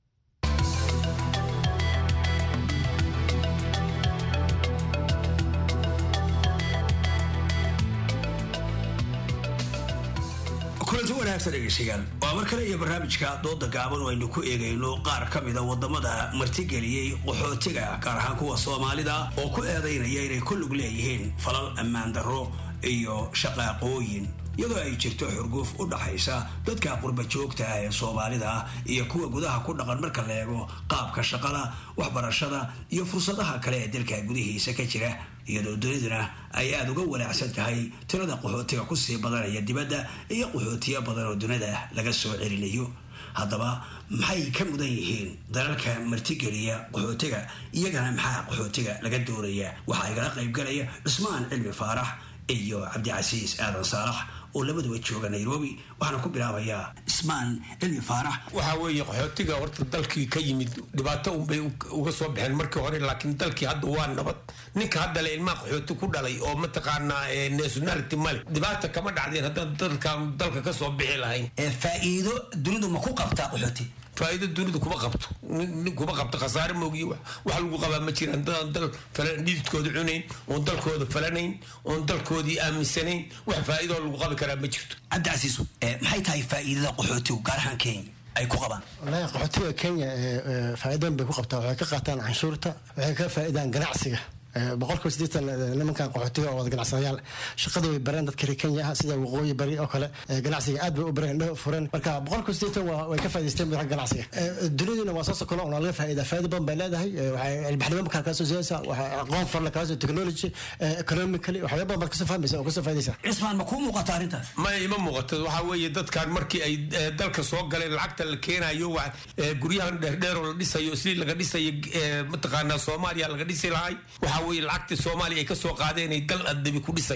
kulanti wanaagsan dhegeystayaal waa mar kale iyo barnaamijka dooda gaaban oo aynu ku eegayno qaar ka mida wadamada martigeliyey qaxootiga gaar ahaan kuwa soomaalida oo ku eedaynaya inay ku lug leeyihiin falal ammaan darro iyo shaqaaqooyin iyadoo ay jirto xurguuf u dhaxaysa dadka qurba joogta ah ee soomaalida iyo kuwa gudaha ku dhaqan marka la eego qaabka shaqada waxbarashada iyo fursadaha kale ee dalka gudihiisa ka jira iyadoo duniduna ay aada uga walaacsan tahay tirada qaxootiga kusii badanaya dibadda iyo qaxootiyo badan oo dunida laga soo celinayo haddaba maxay ka mudan yihiin dalalka martigeliya qaxootiga iyagana maxaa qaxootiga laga doonaya waxaa igala qaybgalaya cusmaan cilmi faarax iyo cabdicasiis aadan saalax oo labaduba jooga nairobi waxaana ku bilaabayaa ismaan cilmi faarax waxaa weeye qaxootiga horta dalkii ka yimid dhibaato unbay uga soo baxeen markii hore laakiin dalkii hadda waa nabad ninka hadda le ilmaha qaxooti ku dhalay oo mataqaanaa nationality male dhibaata kama dhacdeen haddaan dalkan dalka ka soo bixi lahayn faa'iido dunidu ma ku qabtaa qaxooti faa'iido dunidu kuma qabto nin kuma qabto khasaare moogiyo wax wax lagu qabaa ma jiraan dadaan dal falan dhididkooda cunayn oon dalkooda falanayn oon dalkoodii aaminsanayn wax faa'iidoo lagu qabi karaa ma jirto cabdicasiisu maxay tahay faa'iidada qaxootigu gaar ahaan kenya ay ku qabaan wallaahi qaxootiga kenya faa'iidooyin bay ku qabtaa waxay ka qaataan canshuurta waxay ka faa'iidaan ganacsiga boqolkiiba siddeetan nimankan qaxootiga oo wada ganacsadayaal shaqada way bareen dadka reer kenya ah sida waqooyi bari oo kale ganacsiga aad bay u bareen indhaha furan marka boqolkiiba siddeetan way ka faa'idaysteen xagga ganacsiga duniduna waa soo sokolo oo laga faa'iida faa'iida badan bay leedahay waxay ilbaxnimo markaa kaa soo siiyaysaa waxay aqoon farla kaa soo technology economically waxyaaba badan baad kasoo fahmaysa oo kasoo faa'iidaysaa cismaan ma kuu muuqata arrintaas ma ima muuqato waxaa weeye dadkan markii ay dalka soo galeen lacagta la keenayo wa guryahan dheerdheer oo la dhisayo sidii laga dhisayo mataqaanaa soomaaliya laga dhisi lahay waxaa weeye lacagtii soomaaliya ay ka soo qaadeen ay dal adabi ku dhisayaan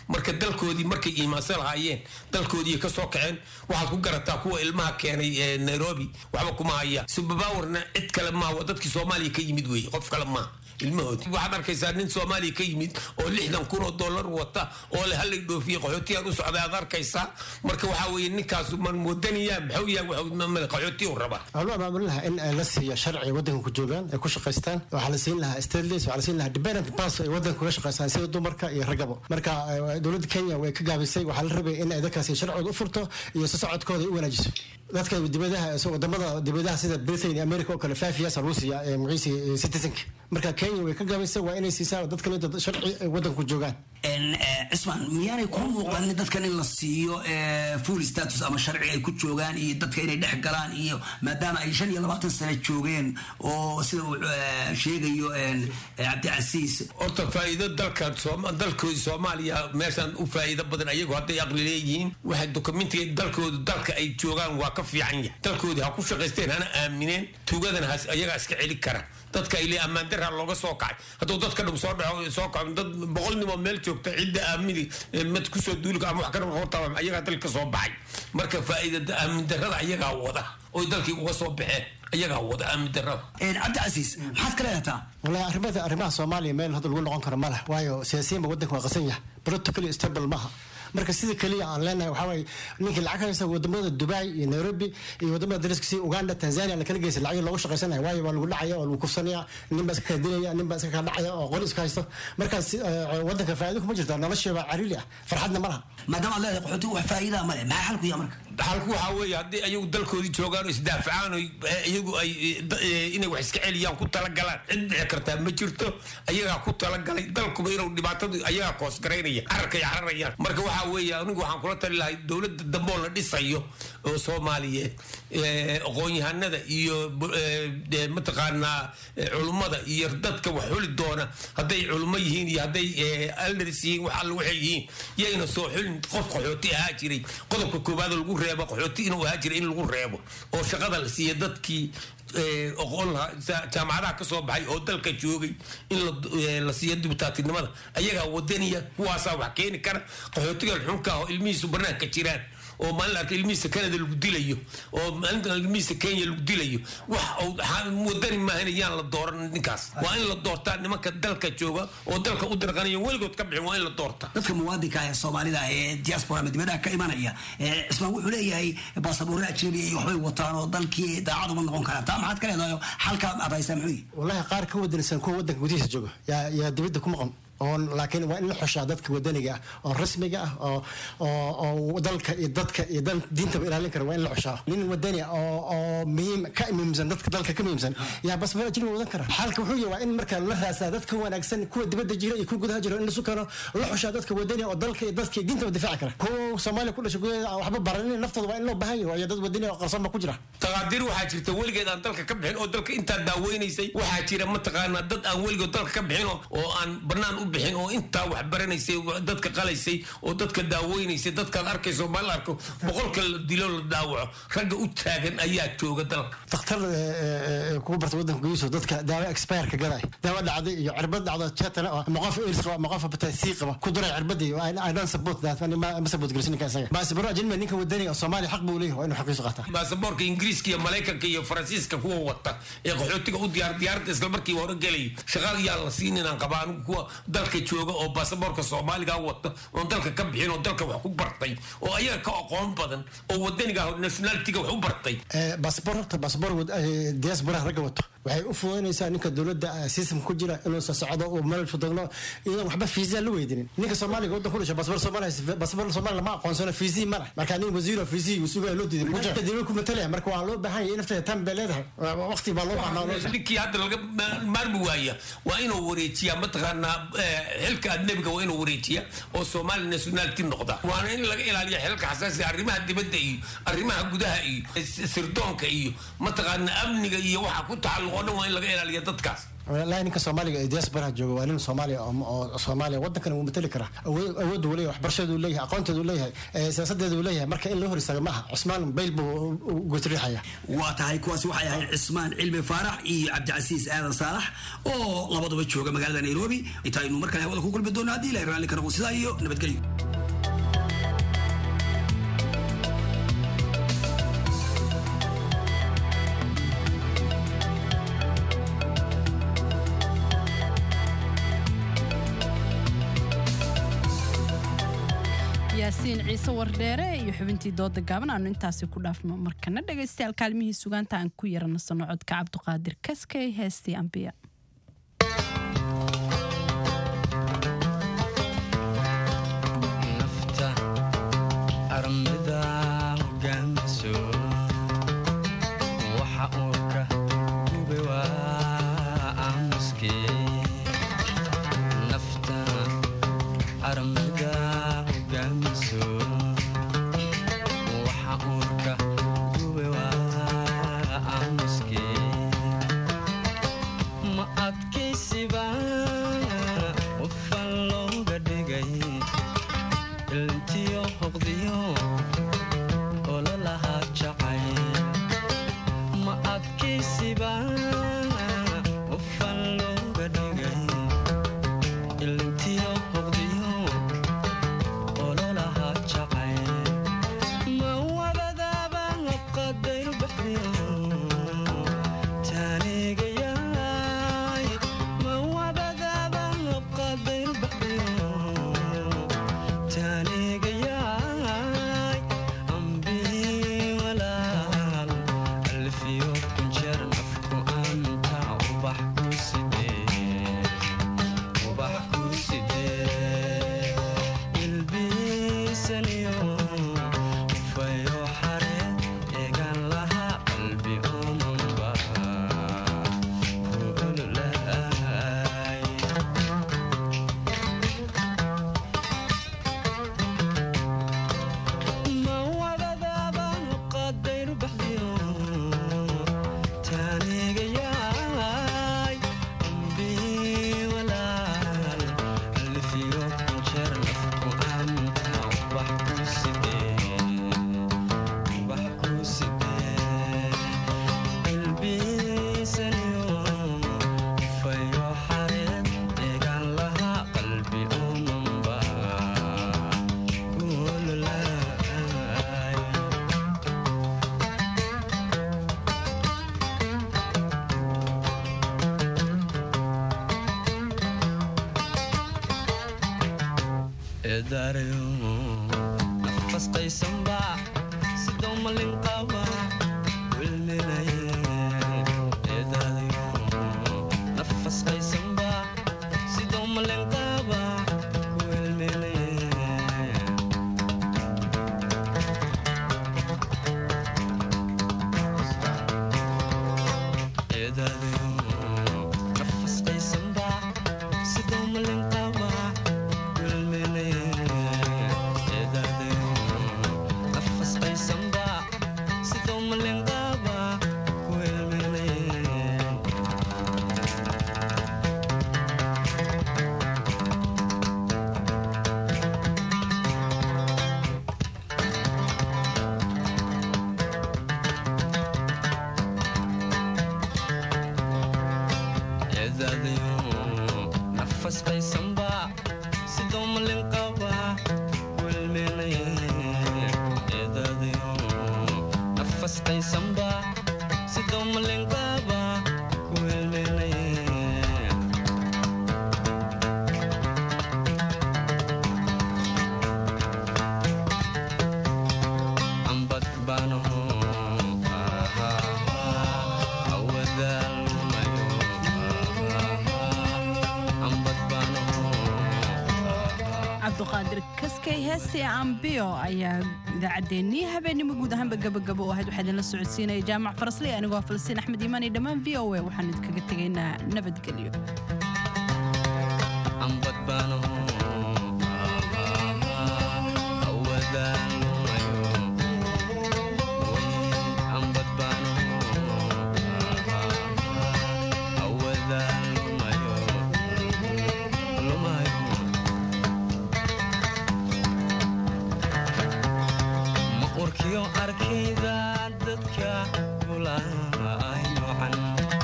marka dalkoodii markay iimaansan lahaayeen dalkoodii ka soo kaceen waxaad ku garataa kuwa ilmaha keenay ee nairobi waxba kuma haya subabawarna cid kale maaha waa dadkii soomaaliya ka yimid weeye qof kale maaha ilmahoodi waxaad arkaysaa nin soomaaliya ka yimid oo lixdan kun oo dollar wata oo le halay dhoofiye qaxootiyaan u socday aad arkaysaa marka waxaa weeye ninkaasu man wadaniyaa maxuu yahay qaxootiyu rabaa waxaa loo abaabulin lahaa in ay la siiyo sharci waddanka ku joogaan ay ku shaqaystaan waxaa la siin lahaa stateless waxaa la siin lahaa dependent pass ay waddanka kuga shaqaystaan sida dumarka iyo ragabo marka eh, dowladda kenya way ka gaabisay waxaa la rabay in ay dadkaasi sharcooda u furto iyo si socodkooda ay u wanaajiso dadka dibadaha so wadamada dibadaha sida britain iyo america oo kale five years ruusiya ee magaciisa citizenka marka kenya way ka gaabisay waa inay siisaa dadkan inta sharci ay waddanka ku joogaan cismaan miyaanay ku muuqanin dadkan in la siiyo eh, full status ama sharci ay ku joogaan iyo dadka inay dhex galaan iyo maadaama ay shan iyo labaatan sano joogeen oo sida uu eh, sheegayo eh, cabdicasiis horta faa'iido dalka Sooma- dalkoodii soomaaliya meeshaan u faa'iido badan ayagu hadday aqli leeyihiin waxay dokumentiga dalkoodu dalka ay joogaan waa ka fiican yahay dalkoodii ha ku shaqaysteen hana aamineen tuugadana has ayagaa iska celi kara dadka ile ammaan daraa looga soo kacay hadduu dadka dhum soo dhaco soo kaco dad boqol nin oo meel joogta cidda aamini eh, mid kusoo duuli ama wax ka hortaa ayagaa dalka soo baxay marka faa'iida aamin darada ayagaa wada oy dalkii uga soo baxeen ayagaa wada aamin darada cabdicasiis maxaad ka leedataa walahi arrimada arrimaha soomaaliya meel hadda lagu noqon karo ma leh waayo siyaasiyiinba waddanka waa qasan yahay politically stable maaha marka sida keliya aan leenahay waxaa waaye ninkii lacag haysta wadamada dubai iyo nairobi iyo wadamada dariska sida uganda tanzania la kala geysa lacag loogu shaqaysanaya waayo waa lagu dhacaya oo lagu kufsanaya nin baa iska kala dilaya nin baa iska kala dhacaya oo qoli iska haysto marka si- eh, waddanka faa'iido kuma jirta nolosheeba cariiri ah farxadna ma laha maadaama aad leedahay qaxootigu wax faa'iidaa male maxaa xalku yaha marka xalku waxaa weeye haddii ayagu dalkoodii joogaan oo isdaafacaan oo iyagu ay da- eh, inay wax iska celiyaan ku talagalaan cid dhici kartaa ma jirto ayagaa ku talagalay dalkuba inuu dhibaatadu ayagaa koosgaraynaya cararkay cararayaan marka waxaa weeye anigu waxaan kula tali lahay dowladda dambe oo la dhisayo oo soomaaliyeed eh, aqoon-yahanada iyo bu- eh, eh, mataqaanaa eh, culummada iyo dadka wax xuli doona hadday culummo yihiin iyo hadday eh, elders yihiin wax alla waxay yihiin yayna soo xulin qof qaxooti ahaa jiray qodobka koowaad oo lagu reebo qaxooti inuu ahaa jiray in lagu reebo oo shaqada la siiya dadkii eh, aqoon lahaa sa- jaamacadaha ka soo baxay oo dalka joogay in la- eh, la siiyo dibitaatinimada ayagaa wadaniya kuwaasaa wax keeni kara qaxootiga xunka ah oo ilmihiisu banaanka jiraan oo maalin la arka ilmihiisa canada lagu dilayo oo maalinta ilmihiisa kenya lagu dilayo wax uu ha- wadani maahan yaan la dooran ninkaas waa in la doortaa nimanka dalka jooga oo dalka u dirqanaya weligood ka bixin waa in la doorta dadka muwaadinka ah ee soomaalida ah ee diaspora ama dibadaha ka imanaya eh, cismaan wuxuu leeyahay baasaboorre ajnabi iyo waxbay wataan oo dalkii daacad uma noqon karaan taa maxaad ka leedahay xalka aad haysaa muxuu yihi wallahi qaar ka wadanaysan kuwa waddanka gudihiisa jooga yaa yaa dibadda ku maqan oon laakiin waa in la xushaa dadka wadaniga ah oo rasmiga ah oo oo oo dalka iyo dadka iyo dal diintaba ilaalin kara waa in la xushaa nin wadani ah oo oo muhiim ka muhiimsan dadka dalka ka muhiimsan yaa bas meel ajnabi wadan kara xalka wuxuu yahay waa in marka la raasaa dadka wanaagsan kuwa dibadda jira iyo kuwa gudaha jira in lasu keeno la xushaa dadka wadani ah oo dalka iyo dadka iyo diintaba difaaci kara kuwa soomaaliya ku dhashay gudaheeda aan waxba baranin naftooda waa in loo baahan yahay waayo dad wadani oo qarsoon ba ku jira taqaadir waxaa jirta weligeed aan dalka ka bixin oo dalka intaa daaweynaysay waxaa jira mataqaanaa dad aan weligood dalka ka bixin oo- oo aan banaan u bixin oo intaa wax baranaysay dadka qalaysay oo dadka daaweynaysay dadkaad arkayso ma la arko boqolka la dilo la daawaco ragga u taagan ayaa jooga dalka dakhtar kugu barta waddanka gudihiisa dadka daawo expireka gaday daawo dhacday iyo cirbad dhacdo jetana oo ama qof airs qaba ama qof hepatitis qaba ku duray cirbadii I don't support that ani ma ma support gelisin ninka isaga baasabaro ajnabi ninka wadaniga oo Soomaaliya xaq buu leeyahay waa inuu xaqiiso qaataa baasaboorka ingiriiska iyo maraykanka iyo faransiiska kuwa wata ee qaxootiga u diyaar diyaaradda isla markii hore gelay shaqada yaa la siin inaan qabaa anigu kuwa dalka jooga oo baasaboorka soomaaliga wata oon dalka ka bixin oo dalka wax ku bartay oo ayaga ka aqoon badan oo wadaniga ah, nationalitiga wax u bartay baasabor horta baasabor diaspora ragga wato waxay u fududaynaysaa ninka dowladda system ku jira inuu soo socdo uu meel fudagno iyadoon waxba fiisa la weydinin ninka soomaaliga waddan ku dhashay baasabor soomaaliya baasabor soomaaliya lama aqoonsano fiisii ma leh marka nin wasiiro fiisii uu sugaya loo diiday ninka dowlad ku matalaya marka waa loo baahan yahay in nafteeda tan bay leedahay waqti baa loo baahnaa loo baahan ninkii hadda laga ma- maarmi waaya waa inuu wareejiyaa mataqaanaa eh, xilka adnebiga waa inuu wareejiya oo soomaali nationality noqda waana in laga ilaaliya xilka xasaasiga arrimaha dibadda iyo arrimaha gudaha iyo s- sirdoonka iyo mataqaanaa amniga iyo waxa ku tacalluq oo dhan waa in laga ilaaliya dadkaas walahi ninka soomaaliga ee diaspora jooga waa nin soomaaliya oo oo soomaaliya waddankan wuu matali karaa awood awood uu leeyahay waxbarashadu uu leeyahay aqoonteedu uu leeyahay eh, siyaasadeedu uu leeyahay marka in loo hor istaago maaha cusmaan bayl buu u goosriixaya waa tahay kuwaasi waxay ahayd cismaan cilmi faarax iyo cabdicasiis aadan saalax oo labaduba jooga magaalada nairobi intaaynu mar kale hawada ku kulmi doonno haddii ilahay raalli ka noqo sidaa iyo nabadgelyo yaasiin ciise wardheere iyo xubintii dooda gaaban aanu intaasi ku dhaafno markana dhegaystayaal kaalmihii sugaanta aan ku yaranasano codka cabduqaadir kaskey heestii ambiya nafta armida hogaamiso waxa uurka gube waa aamuske nafta armida hogaamiso waxa uurka gube waa aamuske ma adkaysiba qofan looga dhigay iltiyo hoqdiyo ololahaa jacay ma adkaysiba qofan looga dhigay iltiyo hoqdiyo ololahaa jacay ma wabadaaba qadayr baxdiyo taanigayaay ma wabadaaba qadayr baxdiyo taanigayaay ambii walaal alfiyo kunjeer nafku anta ubax ku sidee ubax ku sidee ilbiisaniyo ufayo xaree eegan lahaa qalbi omanba ku ololahay ma wadadaaba qadayr baxdiyo taanigayaay ambii walaal alfiyo kunjeer nafku anta ubax ku sidee ubax ku sidee ilbiisaniyo ufayo xareed eegan lahaa qalbi omanba ku ololahay eedaarayo nafas qaysanba sidoo malin qaba wilminaye eedaarayo nafas qaysanba sidoo malin qaba wilminaye eedaarayo nafas qaysanba sidoo malin qaba wilminaye eedaarayo nafas qaysanba sidoo malin qaba wilminaye eedaadayo nafas qaysanba sidoo malin qaba wilminaye eedaadayo nafas qaysanba sidoo malin qaba wilminaye ambad baanaho awadaalmayo ambad baanaho cabduqaadir kaskey heestii ambiyo ayaa idaacaddeenii habeenimo guud ahaanba gabagabo oo ahayd waxaa idinla socodsiinaya jaamac farasley anigoo falastiin axmed iimaan iyo dhammaan v o a waxaan idinkaga tegaynaa nabadgelyo ambad baanaho awadaalmayo ambad baanaho awadaalmayo lumayo ma urkiyo arkayda dadka kulaay nocan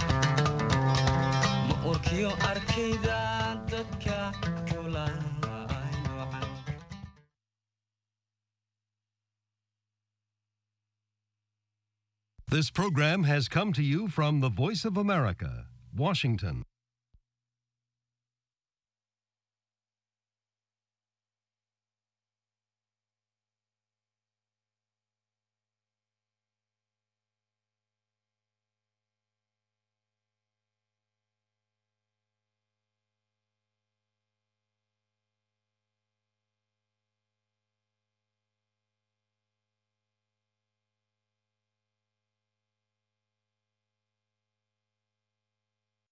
ma urkiyo arkayda dadka kulaay nocan This program has come to you from the Voice of America, Washington.